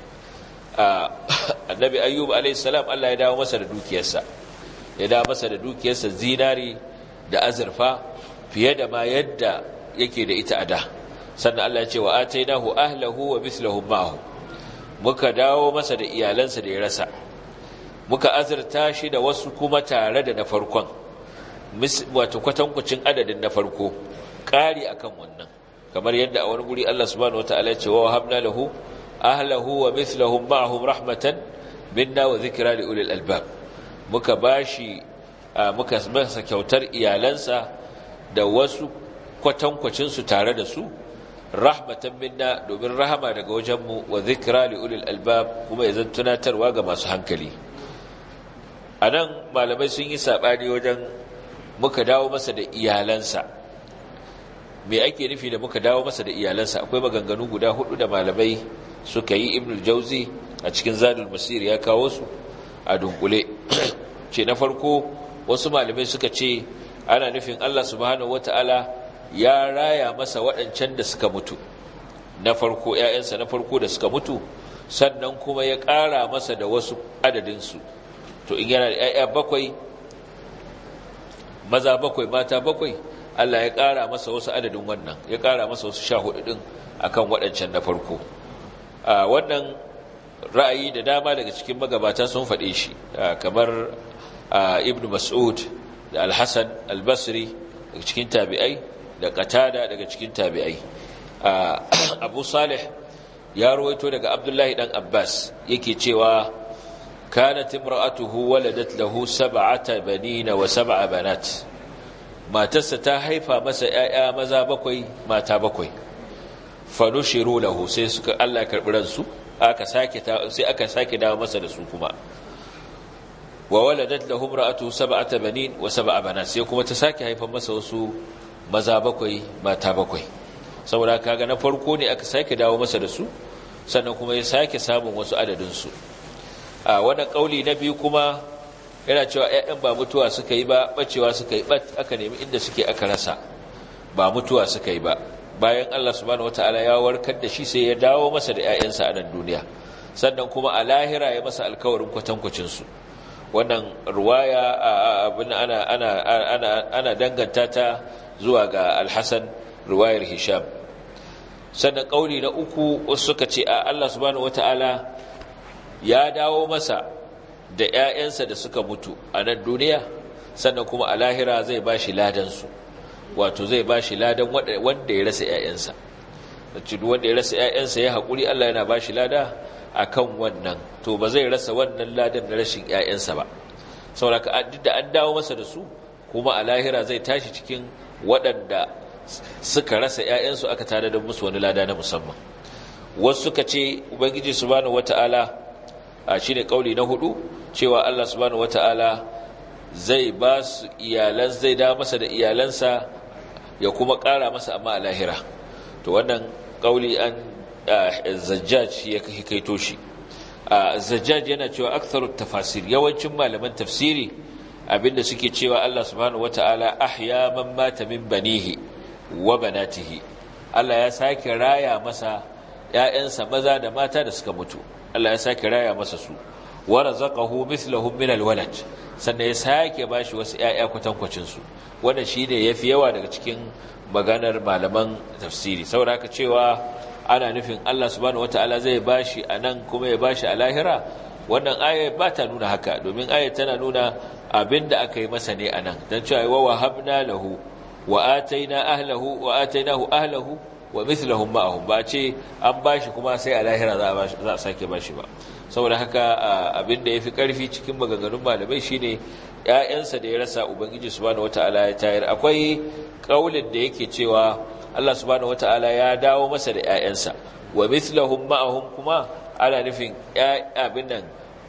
S1: annabi ayyub alaihissalam Allah ya dawo masa da dukiyarsa ya dawo masa da dukiyarsa zinari da azurfa fiye da ma yadda yake da ita a da sannan Allah ya ce wa atainahu ahlahu wa mithlahum ma'ahu muka dawo masa da iyalansa da ya rasa muka azurta shi da wasu kuma tare da na farkon wato kwatankwacin adadin na farko ƙari akan wannan kamar yadda a wani guri Allah subhanahu wataala ya ce wa habna lahu ahlahu wa mithlahum ma'ahum rahmatan minna wa dhikra li ulil albab muka bashi muka masa kyautar iyalansa da wasu kwatankwacin su tare da su rahmatan minna domin rahama daga wajenmu wa dhikra li ulil albab kuma ya zan tunatarwa ga masu hankali anan malamai sun yi sabani wajen muka dawo masa da iyalansa me ake nufi da muka dawo masa da iyalansa akwai maganganu guda hudu da malamai suka yi ibnul jauzi a cikin zadul masir ya kawo su a dunkule ce na farko wasu malamai suka ce ana nufin Allah subhanahu wataala ya raya masa waɗancan da suka mutu na farko ƴaƴansa na farko da suka mutu sannan kuma ya ƙara masa da wasu adadinsu to in yana da ƴaƴa bakwai maza bakwai mata bakwai Allah ya ƙara masa wasu adadin wannan ya ƙara masa wasu sha hudu ɗin a kan waɗancan na farko wannan ra'ayi da dama daga cikin magabata sun faɗe shi kamar ibn mas'ud da alhassan albasri daga cikin tabi'ai da qatada daga cikin tabi'ai abu salih ya ruwaito daga abdullahi dan abbas yake cewa كانت امرأته ولدت له سبعة بنين وسبع بنات ما تستا هيفا مسا يا مزا بكوي ما تا بكوي فنشروا له sai suka Allah ya karbi ransu aka sake sai aka sake dawo masa da su kuma wa waladat lahu imra'atuhu sab'ata banin wa sab'a banat sai kuma ta sake haifa masa wasu maza bakwai mata bakwai saboda kaga na farko ne aka sake dawo masa da su sannan kuma ya sake samun wasu adadin su a wannan kauli na biyu kuma yana cewa ƴaƴan ba mutuwa suka yi ba bacewa suka yi bat aka nemi inda suke aka rasa ba mutuwa suka yi ba bayan Allah subhanahu wataala ya warkar da shi sai ya dawo masa da ƴaƴansa a nan duniya sannan kuma a lahira ya masa alkawarin kwatankwacin su wannan ruwaya abin ana ana ana ana danganta ta zuwa ga Al-Hasan ruwayar Hisham sannan kauli na uku wasu suka ce a Allah subhanahu wataala ya dawo masa da ‘ya'yansa da suka mutu a nan duniya sannan kuma a lahira zai ba shi ladansu wato zai ba shi ladan wanda ya rasa ‘ya'yansa wacce wanda ya rasa ‘ya'yansa ya haƙuri Allah yana ba shi lada a kan wannan to ba zai rasa wannan ladan na rashin ‘ya'yansa ba sauraka duk da an dawo masa da su kuma a lahira zai tashi cikin waɗanda suka rasa ‘ya'yansu aka tare da musu wani lada na musamman wasu suka ce ubangiji subhanahu wata'ala a shi ne ƙauli na hudu cewa Allah subhanahu wata'ala zai ba su iyalan zai da masa da iyalansa ya kuma ƙara masa amma a lahira to wannan ƙauli an zajjaj ya kaito shi zajjaj yana cewa aktharu tafasir yawancin malaman tafsiri abinda suke cewa Allah subhanahu wata'ala ahya man mata min banihi wa banatihi Allah ya sake raya masa ƴaƴansa maza da mata da suka mutu Allah ya sake raya masa su wa razaqahu mithlahum min alwalad sannan ya sake bashi wasu ƴaƴa kwatankwacin su wannan shine yafi yawa daga cikin maganar malaman tafsiri saboda haka cewa ana nufin Allah subhanahu wata'ala zai bashi anan kuma ya bashi a lahira wannan ayar ba ta nuna haka domin ayar tana nuna abinda aka yi masa ne anan dan cewa wa wahabna lahu wa ataina ahlahu wa atainahu ahlahu wa mithlahum ma'ahum ba ce an bashi kuma sai a lahira za a za a sake bashi ba saboda haka abinda yafi karfi cikin maganganun malamai shine ƴaƴansa da ya rasa ubangiji subhanahu wataala ya tayar akwai kaulin da yake cewa Allah subhanahu wataala ya dawo masa da ƴaƴansa wa mithlahum ma'ahum kuma ana nufin abin nan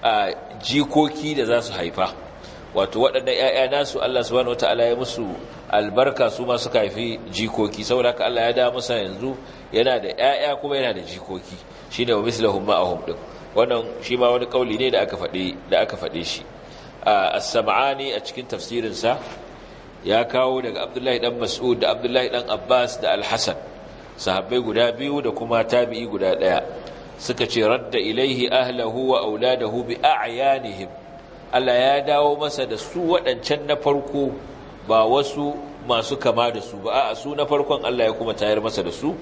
S1: jikoki da za su haifa wato waɗannan ‘ya'ya nasu Allah subhanahu wa ta'ala ya musu albarka su ma suka haifi jikoki saboda haka Allah ya da musa yanzu yana da ‘ya'ya kuma yana da jikoki shi ne wa mislahun ma'ahum ɗin wannan shi ma wani ƙauli ne da aka faɗe shi a sama'ani a cikin tafsirinsa ya kawo daga abdullahi ɗan mas'ud da abdullahi ɗan abbas da alhassan sahabbai guda biyu da kuma tabi'i guda ɗaya suka ce radda ilaihi ahlahu wa auladahu bi a'yanihim Allah ya dawo masa da su waɗancan na farko ba wasu masu kama da su ba a su na farkon Allah ya kuma tayar masa da su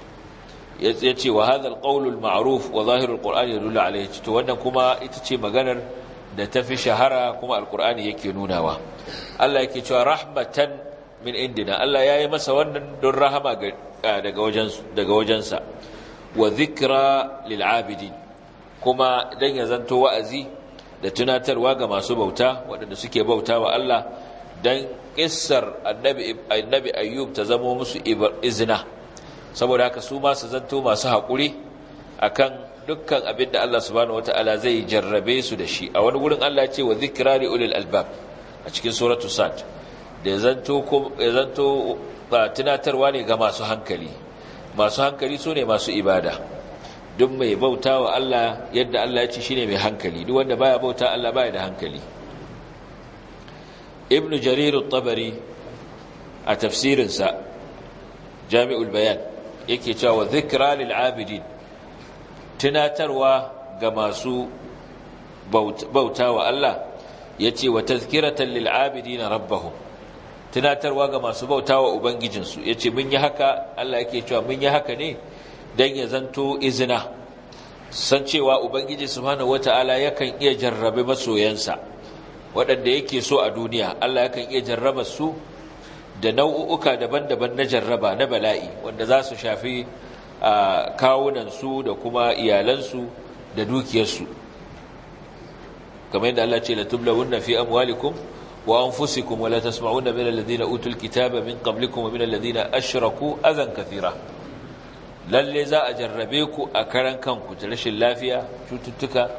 S1: ya ce wa hadha alqawl alma'ruf wa zahir alquran yadullu alayhi to wannan kuma ita ce maganar da tafi shahara kuma alqur'ani yake nunawa Allah yake cewa rahmatan min indina Allah ya yi masa wannan don rahama daga wajensu daga wajensa wa zikra lil'abidin kuma dan ya zanto wa'azi da tunatarwa ga masu bauta waɗanda suke bauta wa Allah dan kissar annabi annabi ayyub ta zama musu izina saboda haka su ma su zanto masu haƙuri akan dukkan abin da Allah subhanahu wataala zai jarrabe su da shi a wani gurin Allah ce wa zikra li ulil albab a cikin suratu sad da ya zanto ya zanto tunatarwa ne ga masu hankali masu hankali su ne masu ibada duk mai bauta wa Allah yadda Allah ya ce shi ne mai hankali duk wanda baya bauta Allah baya da hankali ibn jarir tabari a tafsirinsa jami'ul bayan yake cewa zikra lil abidin tunatarwa ga masu bauta wa Allah yace wa tazkiratan lil abidin rabbahum tunatarwa ga masu bautawa ubangijinsu ya ce mun yi haka Allah yake cewa mun yi haka ne don ya zanto izina san cewa ubangiji subhanahu wata'ala yakan iya jarrabe masoyansa waɗanda yake so a duniya Allah yakan iya jarraba su da nau'uka daban-daban na jarraba na bala'i wanda za su shafi kawunansu da kuma iyalansu da dukiyarsu kamar yadda Allah ce la tublawunna fi amwalikum وأنفسكم ولا تسمعون من الذين أوتوا الكتاب من قبلكم ومن الذين أشركوا أذى كثيرا lalle za a jarrabe ku a karan kanku ta rashin lafiya cututtuka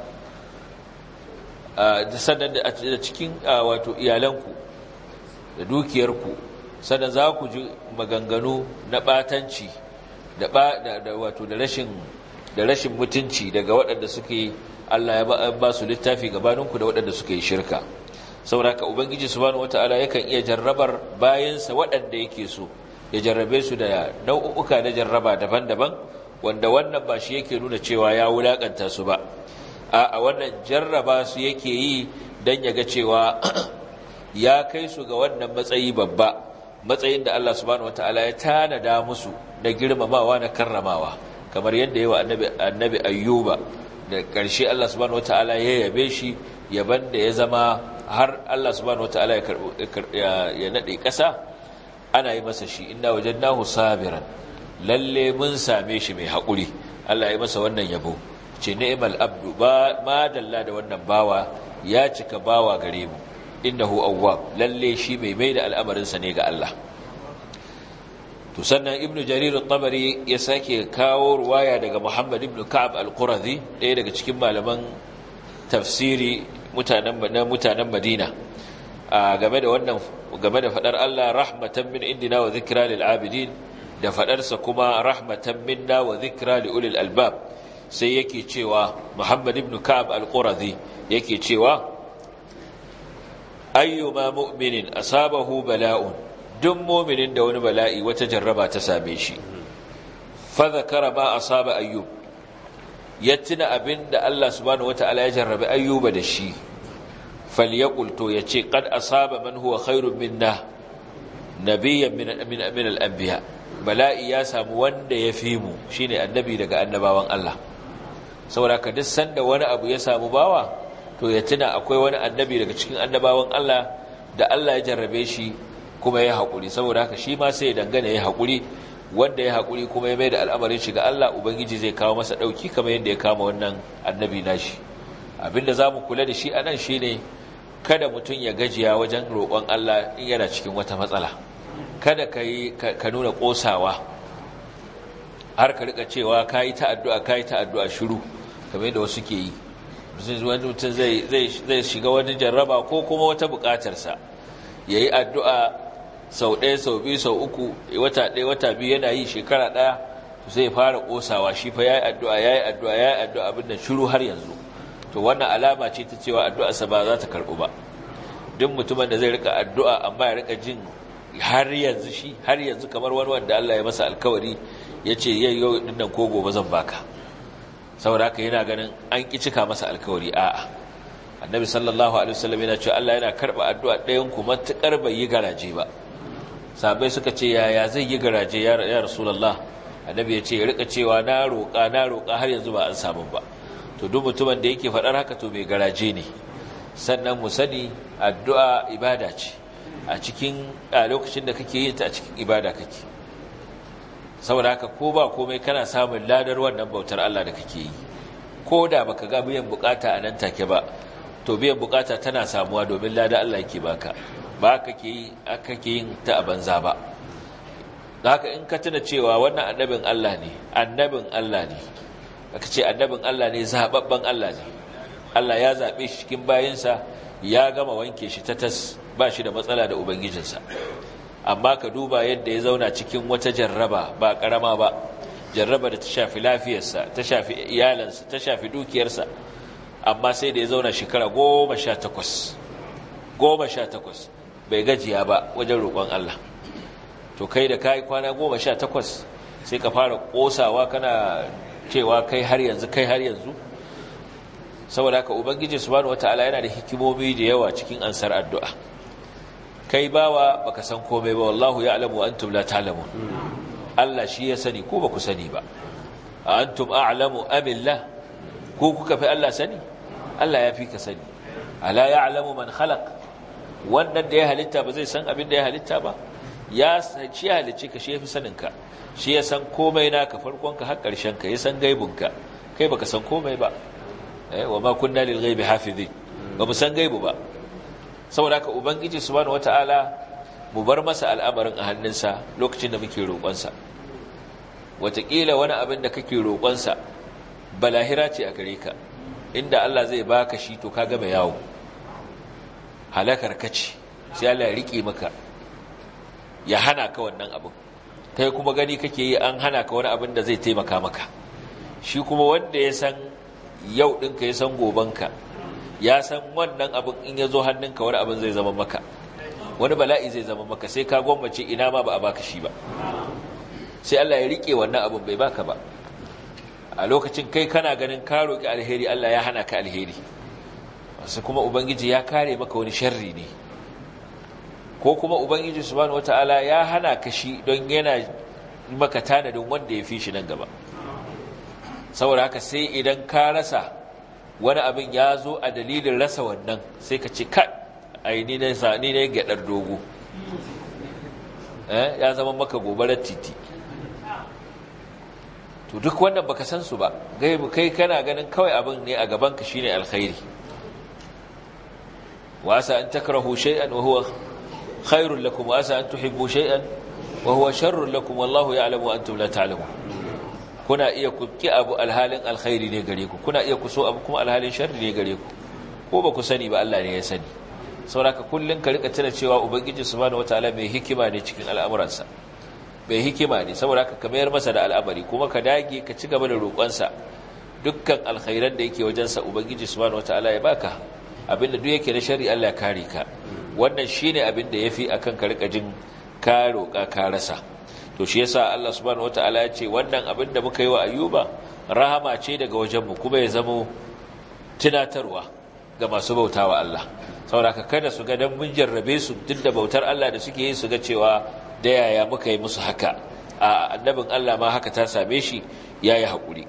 S1: da sannan da cikin wato iyalanku da dukiyarku sannan za ku ji maganganu na batanci da wato da rashin da rashin mutunci daga waɗanda suke Allah ya ba su littafi gabaninku da waɗanda suke shirka sauraka ubangiji subhanahu wataala yakan iya jarrabar bayansa waɗanda yake so ya jarrabe su da nau'uka na jarraba daban-daban wanda wannan ba shi yake nuna cewa ya wulakanta su ba a wannan jarraba su yake yi don ya ga cewa ya kai su ga wannan matsayi babba matsayin da Allah subhanahu wataala ya tanada musu na girmamawa na karramawa kamar yadda yawa annabi annabi ayyuba da ƙarshe Allah subhanahu wataala ya yabe shi yaban da ya zama har Allah subhanahu wataala ya nade ƙasa ana yi masa shi inna wajadnahu sabiran lalle mun same shi mai haƙuri Allah ya masa wannan yabo ce ni'mal abdu ba ma dalla da wannan bawa ya cika bawa gare mu innahu awwab lalle shi mai mai da al'amarin sa ne ga Allah to sannan ibnu jarir at-tabari ya sake kawo ruwaya daga muhammad ibn ka'ab al-qurazi ɗaya daga cikin malaman tafsiri mutanen mutanen Madina game da wannan game da fadar Allah rahmatan min indina wa zikra lil abidin da fadarsa kuma rahmatan minna wa zikra li ulil albab sai yake cewa Muhammad ibn Ka'ab al-Qurazi yake cewa ayyuma mu'minin asabahu bala'un duk mu'minin da wani bala'i wata jarraba ta same shi fa zakara ma asaba ayyub ya tuna abinda Allah subhanahu wata'ala ya jarrabe ayyuba da shi falyaqul to yace qad asaba man huwa khairun minna nabiyyan min min min al-anbiya bala'i ya samu wanda ya fi mu shine annabi daga annabawan Allah saboda ka duk sanda wani abu ya samu bawa to ya tuna akwai wani annabi daga cikin annabawan Allah da Allah ya jarrabe shi kuma ya haƙuri saboda haka shi ma sai ya dangana ya haƙuri wanda ya haƙuri kuma ya mai da al'amarin shi ga Allah ubangiji zai kawo masa ɗauki kamar yadda ya kama wannan annabi nashi abinda za mu kula da shi a nan shi ne kada mutum ya gajiya wajen roƙon Allah in yana cikin wata matsala kada ka yi ka nuna ƙosawa har ka rika cewa ka yi ta addu'a ka yi ta addu'a shiru kamar yadda wasu ke yi wani mutum zai shiga wani jarraba ko kuma wata buƙatarsa ya yi addu'a sau ɗaya sau biyu sau uku wata ɗaya wata biyu yana yi shekara ɗaya sai fara ƙosawa shi fa ya yi addu'a ya yi addu'a ya yi addu'a abin da shiru har yanzu to wannan alama ce ta cewa addu'arsa ba za ta karɓu ba duk mutumin da zai rika addu'a amma ya rika jin har yanzu shi har yanzu kamar wani wanda Allah ya masa alkawari ya ce yau yau ɗin nan ko gobe zan baka saboda haka yana ganin an ƙi cika masa alkawari a'a annabi sallallahu alaihi wasallam yana cewa Allah yana karɓa addu'a ɗayan ku matuƙar bai yi garaje ba sabai suka ce yaya zai yi garaje ya rasulullah annabi ya ce ya rika cewa na roƙa na roƙa har yanzu ba an samu ba to duk mutumin da yake faɗar haka to mai garaje ne sannan mu sani addu'a ibada ce a cikin a lokacin da kake yin ta a cikin ibada kake saboda haka ko ba komai kana samun ladar wannan bautar Allah da kake yi ko da baka ga biyan bukata a nan take ba to biyan bukata tana samuwa domin ladar Allah yake baka ba kake yi kake yin ta a banza ba haka in ka tuna cewa wannan annabin Allah ne annabin Allah ne aka ce annabin Allah ne zababben Allah ne Allah ya zabe shi cikin bayinsa ya gama wanke shi ta tas ba shi da matsala da ubangijinsa amma ka duba yadda ya zauna cikin wata jarraba ba karama ba jarraba da ta shafi lafiyarsa ta shafi iyalansa ta shafi dukiyarsa amma sai da ya zauna shekara goma sha takwas goma sha takwas bai gajiya ba wajen roƙon Allah to kai da kai kwana goma sha takwas sai ka fara ƙosawa kana cewa kai har yanzu kai har yanzu saboda haka ubangiji subhanahu wataala yana da hikimomi da yawa cikin ansar addu'a kai bawa baka san komai ba wallahu ya'lamu wa antum la ta'lamun Allah shi ya sani ko baku sani ba a antum a'lamu amillah ko kuka fi Allah sani Allah ya fi ka sani ala ya'lamu man khalaq wannan da ya halitta ba zai san abin da ya halitta ba ya shi ya halicce ka shi ya fi sanin ka shi ya san komai naka farkon ka har karshen ka ya san gaibun ka kai baka san komai ba eh wa ma kunna lil ghaibi hafizin ba mu san gaibu ba saboda haka ubangiji subhanahu wataala mu bar masa al'amarin a hannunsa lokacin da muke roƙonsa wataƙila wani abin da kake roƙonsa balahira ce a gare ka inda Allah zai baka shi to ka gama yawo halakar kace sai Allah ya rike maka ya hana ka wannan abin kai kuma gani kake yi an hana ka wani abin da zai taimaka maka shi kuma wanda ya san yau ɗinka ya san gobanka ya san wannan abin in ya zo hannunka wani abin zai zama maka wani bala'i zai zama maka sai ka gwammace ina ma ba a baka shi ba sai Allah ya rike wannan abin bai baka ba a lokacin kai kana ganin ka roki alheri Allah ya hana ka alheri wasu kuma ubangiji ya kare maka wani sharri ne ko kuma ubangiji subhanahu wataala ya hana ka shi don yana maka tanadin wanda ya fi shi nan gaba saboda haka sai idan ka rasa wani abin ya zo a dalilin rasa wannan sai ka ce ka ai ni ne sa ni ne gadar dogo eh ya zama maka gobarar titi to duk wannan baka san su ba gaibu kai kana ganin kawai abin ne a gaban ka shine alkhairi wa asa an takrahu shay'an wa huwa khairul lakum wa asa an tuhibbu shay'an wa huwa sharrul lakum wallahu ya'lamu wa antum la ta'lamun kuna iya ku ki abu alhalin alkhairi ne gare ku kuna iya ku so abu kuma alhalin sharri ne gare ku ko ba ku sani ba Allah ne ya sani sauraka kullun ka rika tuna cewa ubangiji subhanahu wataala mai hikima ne cikin al'amuransa mai hikima ne saboda ka mayar masa da al'amari kuma ka dage ka ci gaba da roƙonsa dukkan alkhairan da yake wajensa ubangiji subhanahu wataala ya baka abinda duk yake na shari Allah ya kare ka wannan shine abin da yafi akan ka rika jin ka roƙa ka rasa to shi yasa Allah subhanahu wataala ya ce wannan abin da muka yi wa ayyuba rahama ce daga wajenmu kuma ya zamo tunatarwa ga masu bautawa Allah saboda kada su ga dan mun jarrabe su duk da bautar Allah da suke yi su ga cewa da yaya muka yi musu haka a annabin Allah ma haka ta same shi yayi hakuri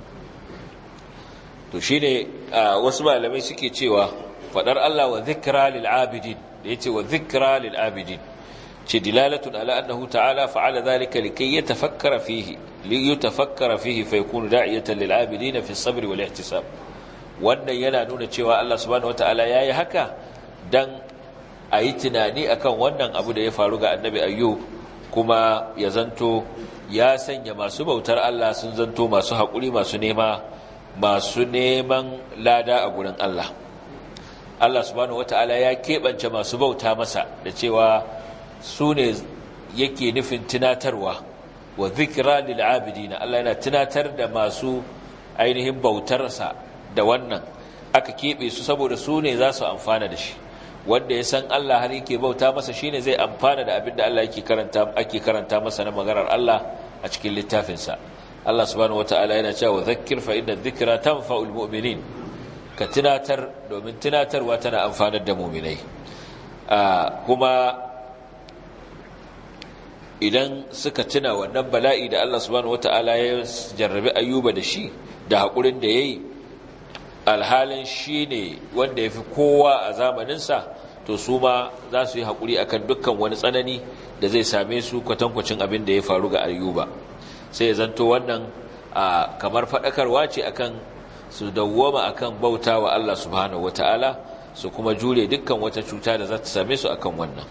S1: to shine wasu malamai suke cewa fadar Allah wa dhikra lil abidin da yace wa dhikra lil abidin ce dilalatun ala annahu ta'ala fa'ala dhalika likay yatafakkara fihi li yatafakkara fihi fa yakunu da'iyatan lil abidin fi as-sabr wal ihtisab wannan yana nuna cewa Allah subhanahu wata'ala yayi haka dan ayi tunani akan wannan abu da ya faru ga annabi ayyub kuma ya zanto ya sanya masu bautar Allah sun zanto masu haƙuri masu nema masu neman lada a gurin Allah Allah subhanahu wata'ala ya keɓance masu bauta masa da cewa su ne yake nufin tunatarwa wa zikira lil abidina Allah yana tunatar da masu ainihin bautarsa da wannan aka keɓe su saboda su ne za su amfana da shi wanda ya san Allah har yake bauta masa shine zai amfana da abin da Allah yake karanta ake karanta masa na maganar Allah a cikin littafinsa Allah subhanahu wataala yana cewa zakkir fa inna dhikra tanfa'ul mu'minin ka tunatar domin tunatarwa tana amfanar da mu'minai kuma idan suka tuna wannan bala'i da Allah subhanahu wataala ya jarrabi ayyuba da shi da hakurin da yayi alhalin shine wanda yafi kowa a zamaninsa to su ma za su yi hakuri akan dukkan wani tsanani da zai same su kwatankwacin abin da ya faru ga ayyuba sai ya zanto wannan kamar faɗakarwa ce akan su dawwama akan bauta wa Allah subhanahu wataala su kuma jure dukkan wata cuta da za ta same su akan wannan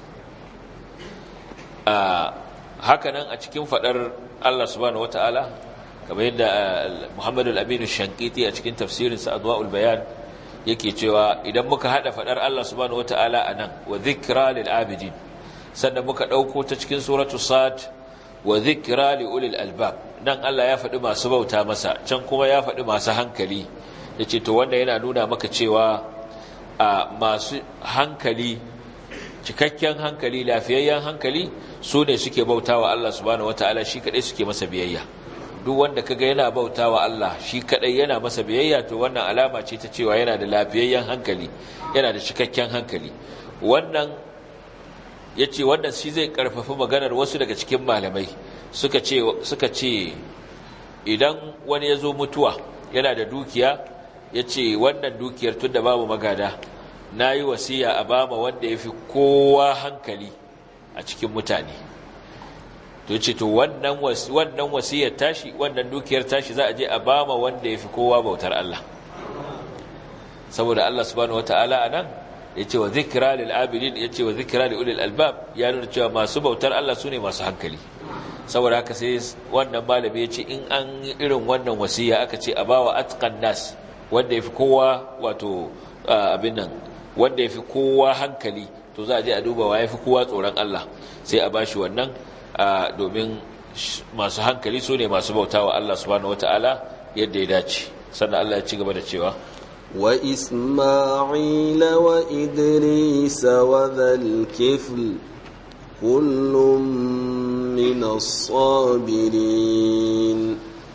S1: hakanan a cikin fadar Allah subhanahu wataala kamar yadda Muhammad al-Amin shankiti a cikin tafsirinsa Adwaul Bayan yake cewa idan muka hada fadar Allah subhanahu wataala anan wa dhikra lil abidin sannan muka dauko ta cikin suratu sad wa dhikra li ulil albab nan Allah ya faɗi masu bauta masa can kuma ya faɗi masu hankali yace to wanda yana nuna maka cewa a masu hankali cikakken hankali lafiyayyen hankali su ne suke bautawa Allah subhanahu wataala shi kadai suke masa biyayya duk wanda kaga yana bautawa Allah shi kadai yana masa biyayya to wannan alama ce ta cewa yana da lafiyayyen hankali yana da cikakken hankali wannan yace wannan shi zai karfafa maganar wasu daga cikin malamai suka ce suka ce idan wani ya zo mutuwa yana da dukiya yace wannan dukiyar tunda babu magada na yi wasiya a bama wanda ya fi kowa hankali a cikin mutane to ce to wannan wasiyar tashi wannan dukiyar tashi za a je a bama wanda ya fi kowa bautar Allah saboda Allah subhanahu wata'ala a nan ya ce wa zikira lil'abidin ya ce wa zikira li'ulil albab ya nuna cewa masu bautar Allah su ne masu hankali saboda haka sai wannan malami ya ce in an yi irin wannan wasiya aka ce a bawa atqan nas wanda ya fi kowa wato abin nan wanda ya fi kowa hankali to za a je a duba wa ya fi kowa tsoron Allah sai a bashi wannan domin masu hankali su ne masu bauta wa Allah subhanahu wata'ala yadda ya dace sannan Allah ya ci gaba da cewa
S2: wa isma'ila wa idrisa wa dhal kifl kullum min as-sabirin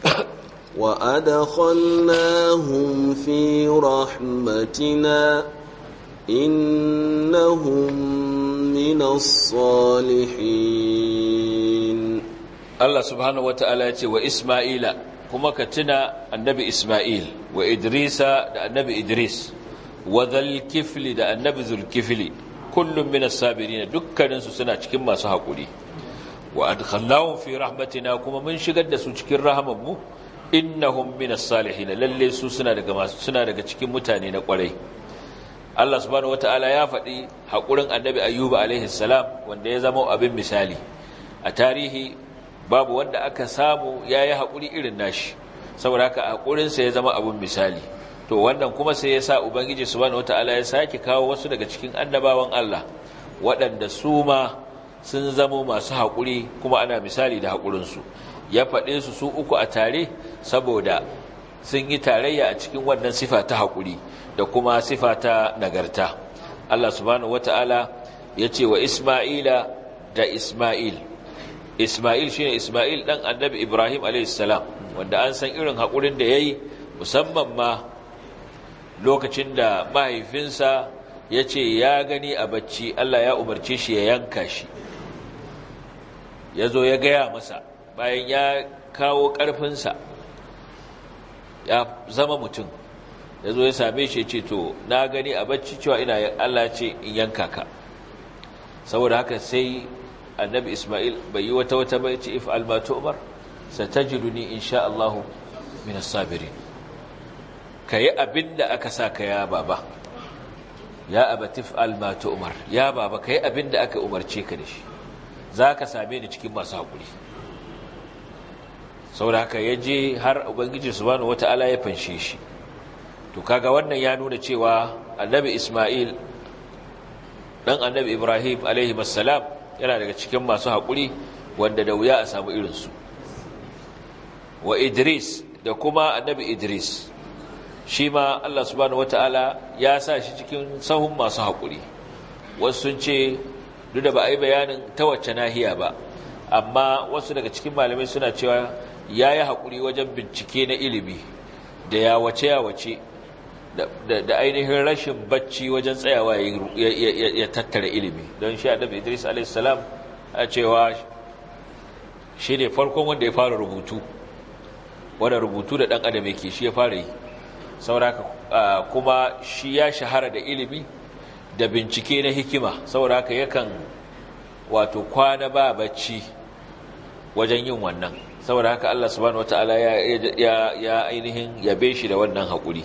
S2: وأدخلناهم في رحمتنا إنهم من الصالحين
S1: الله سبحانه وتعالى وإسماعيل كما كتنا النبي إسماعيل وإدريس النبي إدريس وذا الكفل دا النبي ذو الكفل كل من الصابرين دكا سنة كما سحقولي وأدخلناهم في رحمتنا كما من شقد سوچكين رحمه innahum minas salihin lalle su suna daga masu suna daga cikin mutane na kwarai Allah subhanahu wataala ya faɗi haƙurin annabi ayyuba alaihi salam wanda ya zama abin misali a tarihi babu wanda aka samu yayi haƙuri irin nashi saboda haka haƙurin sa ya zama abin misali to wannan kuma sai ya sa ubangiji subhanahu wataala ya sake kawo wasu daga cikin annabawan Allah waɗanda su ma sun zama masu haƙuri kuma ana misali da haƙurinsu ya faɗe su su uku a tare saboda sun yi tarayya a cikin wannan sifa ta haƙuri da kuma sifa ta nagarta Allah subhanahu wata'ala ya ce wa Isma'ila da Isma'il Isma'il shine Isma'il dan annabi Ibrahim a.s. wanda an san irin haƙurin da ya yi musamman ma lokacin da mahaifinsa ya ce ya gani a bacci Allah ya umarce shi ya yanka shi ya zo ya gaya masa bayan ya kawo ƙarfinsa ya zama mutum ya zo ya same shi ce to na gani a bacci cewa ina Allah ce in yanka ka saboda haka sai annabi Ismail bai yi wata wata bai ce if almatu umar satajiduni insha Allah min as-sabirin kai abinda aka saka ya baba ya abatif almatu umar ya baba kai abinda aka umarce ka da shi zaka same ni cikin masu hakuri saboda haka yaje har ubangiji subhanahu wataala ya fanshe shi to kaga wannan ya nuna cewa annabi Ismail dan annabi Ibrahim alaihi assalam yana daga cikin masu haƙuri wanda da wuya a samu irinsu wa Idris da kuma annabi Idris shi ma Allah subhanahu wataala ya sa shi cikin sahun masu haƙuri wasu sun ce duk da ba a yi bayanin ta wacce nahiya ba amma wasu daga cikin malamai suna cewa ya yi haƙuri wajen bincike na ilimi da ya wace ya wace da ainihin rashin bacci wajen tsayawa ya tattara ilimi don shi adam idris a.s. a cewa shi ne farkon wanda ya fara rubutu wanda rubutu da ɗan adam yake shi ya fara yi sauraka kuma shi ya shahara da ilimi da bincike na hikima sauraka yakan wato kwana ba bacci wajen yin wannan saboda haka Allah subhanahu wataala ya ya ainihin yabe shi da wannan haƙuri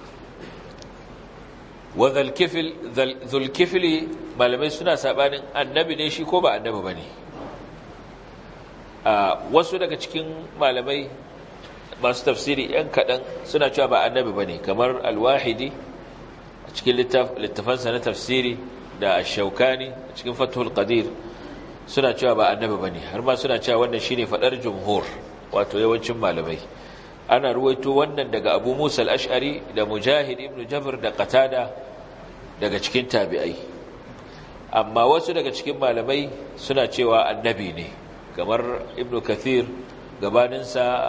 S1: wa zulkifili malamai suna sabanin annabi ne shi ko ba annabi ba ne wasu daga cikin malamai masu tafsiri yan kaɗan suna cewa ba annabi ba ne kamar alwahidi a cikin littafansa na tafsiri da shaukani a cikin fathul qadir suna cewa ba annabi ba ne har ma suna cewa wannan shine faɗar jumhur wato yawancin malamai ana ruwaito wannan daga abu musa al'ash'ari da mujahid ibn jabir da qatada daga cikin tabi'ai amma wasu daga cikin malamai suna cewa annabi ne kamar ibn kathir gabaninsa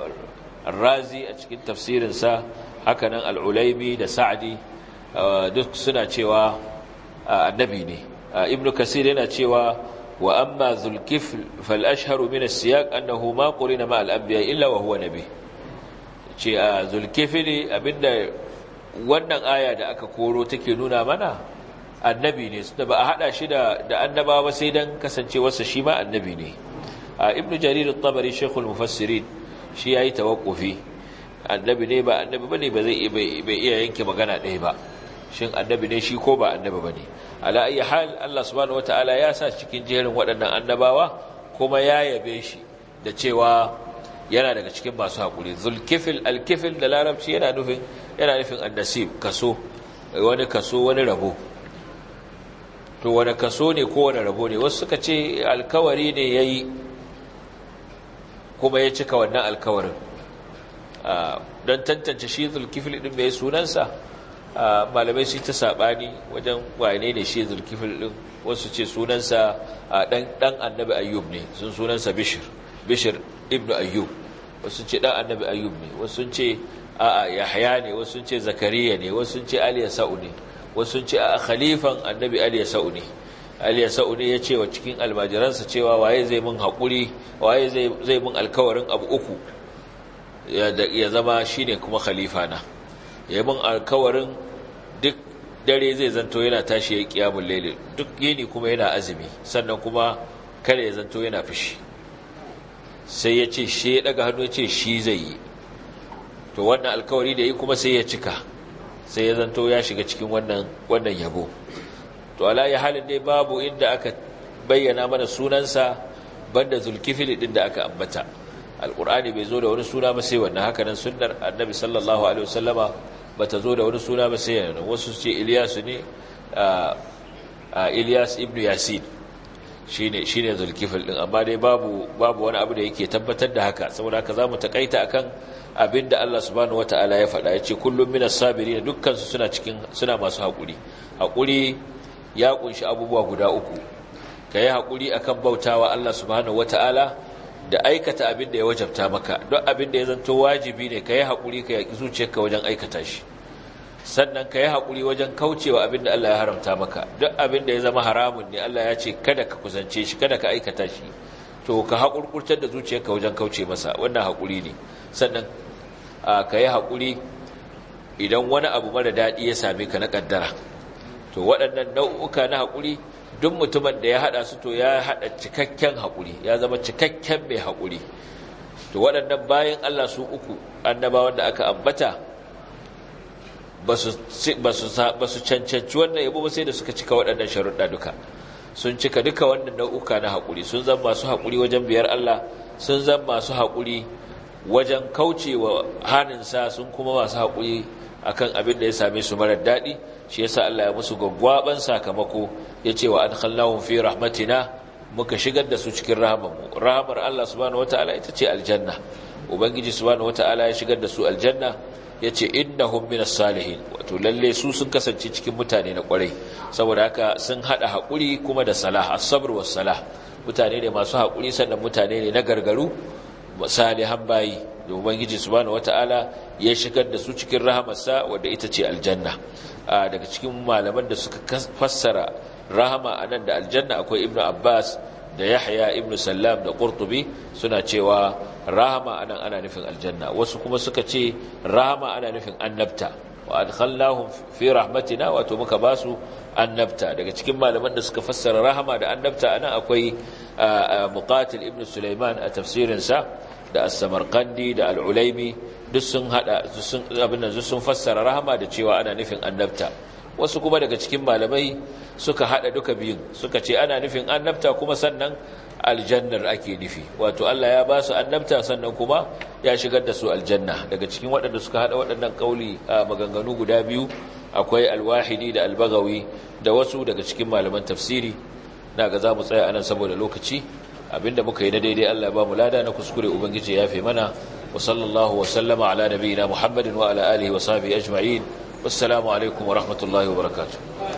S1: razi a cikin tafsirinsa hakanan al'ulaimi da sa'adi duk suna cewa annabi ne ibn kathir yana cewa wa amma zulkifl fal ashharu min as-siyaq annahu ma qurina ma al-anbiya illa wa huwa nabi ce a zulkifili abinda wannan aya da aka koro take nuna mana annabi ne da ba a hada shi da da annaba ba sai dan kasancewarsa shi ma annabi ne a ibnu jarir at-tabari shaykhul mufassirin shi yayi tawaqqufi annabi ne ba annabi bane ba zai bai iya yanke magana ɗaya ba shin annabi ne shi ko ba annabi bane ala ayi hal Allah subhanahu wataala ya sa cikin jerin waɗannan annabawa kuma ya yabe shi da cewa yana daga cikin masu haƙuri zulkifil alkifil da larabci yana nufin yana nufin annasib kaso wani kaso wani rabo to wani kaso ne ko wani rabo ne wasu suka ce alkawari ne ya yi kuma ya cika wannan alkawarin don tantance shi zulkifil ɗin mai sunansa malamai su ta saɓani wajen wane ne shi zulkifil ɗin wasu ce sunansa ɗan annabi ayyub ne sun sunansa bishir bishir ibnu ayyub wasu ce dan annabi ayyub ne wasu ce a'a yahya ne wasu ce zakariya ne wasu ce aliya sa'u ne wasu ce a khalifan annabi aliya sa'u ne aliya sa'u ne ya ce wa cikin almajiransa cewa waye zai mun haƙuri waye zai zai mun alkawarin abu uku ya zama shine kuma khalifa na ya mun alkawarin duk dare zai zanto yana tashi ya kiyamul layl duk yini kuma yana azumi sannan kuma kada ya zanto yana fushi sai ya ce shi ya daga hannu ya ce shi zai yi to wannan alkawari da yi kuma sai ya cika sai ya zanto ya shiga cikin wannan wannan yabo to ala ya halin dai babu inda aka bayyana mana sunansa banda zulkifil din da aka ambata alqur'ani bai zo da wani suna ba sai wannan haka nan sunnar annabi sallallahu alaihi wasallama bata zo da wani suna ba sai yana wasu ce Ilyas ne a Ilyas ibn Yasin shine shine zulkifil din amma dai babu babu wani abu da yake tabbatar da haka saboda haka zamu takaita akan abinda Allah subhanahu wataala ya faɗa yace kullum minas sabirin dukkan su suna cikin suna masu hakuri hakuri ya kunshi abubuwa guda uku kai hakuri akan bautawa Allah subhanahu wataala da aikata abin da ya wajabta maka don abin da ya zanto wajibi ne kai hakuri ka yaki zuciyarka wajen aikata shi sannan ka yi haƙuri wajen kaucewa abin da Allah ya haramta maka duk abin da ya zama haramun ne Allah ya ce kada ka kusance shi kada ka aikata shi to ka haƙurƙurtar da zuciyarka wajen kauce masa wannan haƙuri ne sannan ka yi haƙuri idan wani abu mara daɗi ya same ka na ƙaddara to waɗannan nau'uka na haƙuri duk mutumin da ya haɗa su to ya haɗa cikakken haƙuri ya zama cikakken mai haƙuri to waɗannan bayan Allah su uku annabawan da aka ambata ba su cancanci wannan yabo ba sai da suka cika waɗannan sharuɗa duka sun cika duka wannan nau'uka na haƙuri sun zama masu haƙuri wajen biyar Allah sun zama masu haƙuri wajen kaucewa haninsa sun kuma masu haƙuri akan abin da ya same su marar daɗi shi yasa Allah ya musu gwaggwaban sakamako ya ce wa adkhalnahum fi rahmatina muka shigar da su cikin rahamarmu rahamar Allah subhanahu wataala ita ce aljanna ubangiji subhanahu wataala ya shigar da su aljanna ya ce innahum minas salihin wato lalle su sun kasance cikin mutane na kwarai saboda haka sun hada haƙuri kuma da salah as-sabr was salah mutane ne masu haƙuri sannan mutane ne na gargaru salihan bayi da ubangiji subhanahu wataala ya shigar da su cikin rahamarsa wadda ita ce aljanna daga cikin malaman da suka fassara rahama anan da aljanna akwai ibnu abbas da yahya ibnu sallam da qurtubi suna cewa rahama anan ana nufin aljanna wasu kuma suka ce rahama ana nufin annabta wa adkhalnahum fi rahmatina wato muka basu annabta daga cikin malaman da suka fassara rahama da annabta anan akwai muqatil ibnu sulaiman a tafsirin sa da as-samarqandi da al-ulaimi duk sun hada sun abin nan sun fassara rahama da cewa ana nufin annabta wasu kuma daga cikin malamai suka hada duka biyun suka ce ana nufin annabta kuma sannan aljannar ake nufi wato Allah ya ba su annabta sannan kuma ya shigar da su aljanna daga cikin waɗanda suka hada waɗannan kauli a maganganu guda biyu akwai alwahidi da albagawi da wasu daga cikin malaman tafsiri na ga za mu tsaya anan saboda lokaci abinda muka yi na daidai Allah ba mu lada na kuskure ubangiji ya fi mana wa sallallahu wa sallama ala nabiyina muhammadin wa ala alihi wa sahbihi ajma'in wassalamu alaikum wa rahmatullahi wa barakatuh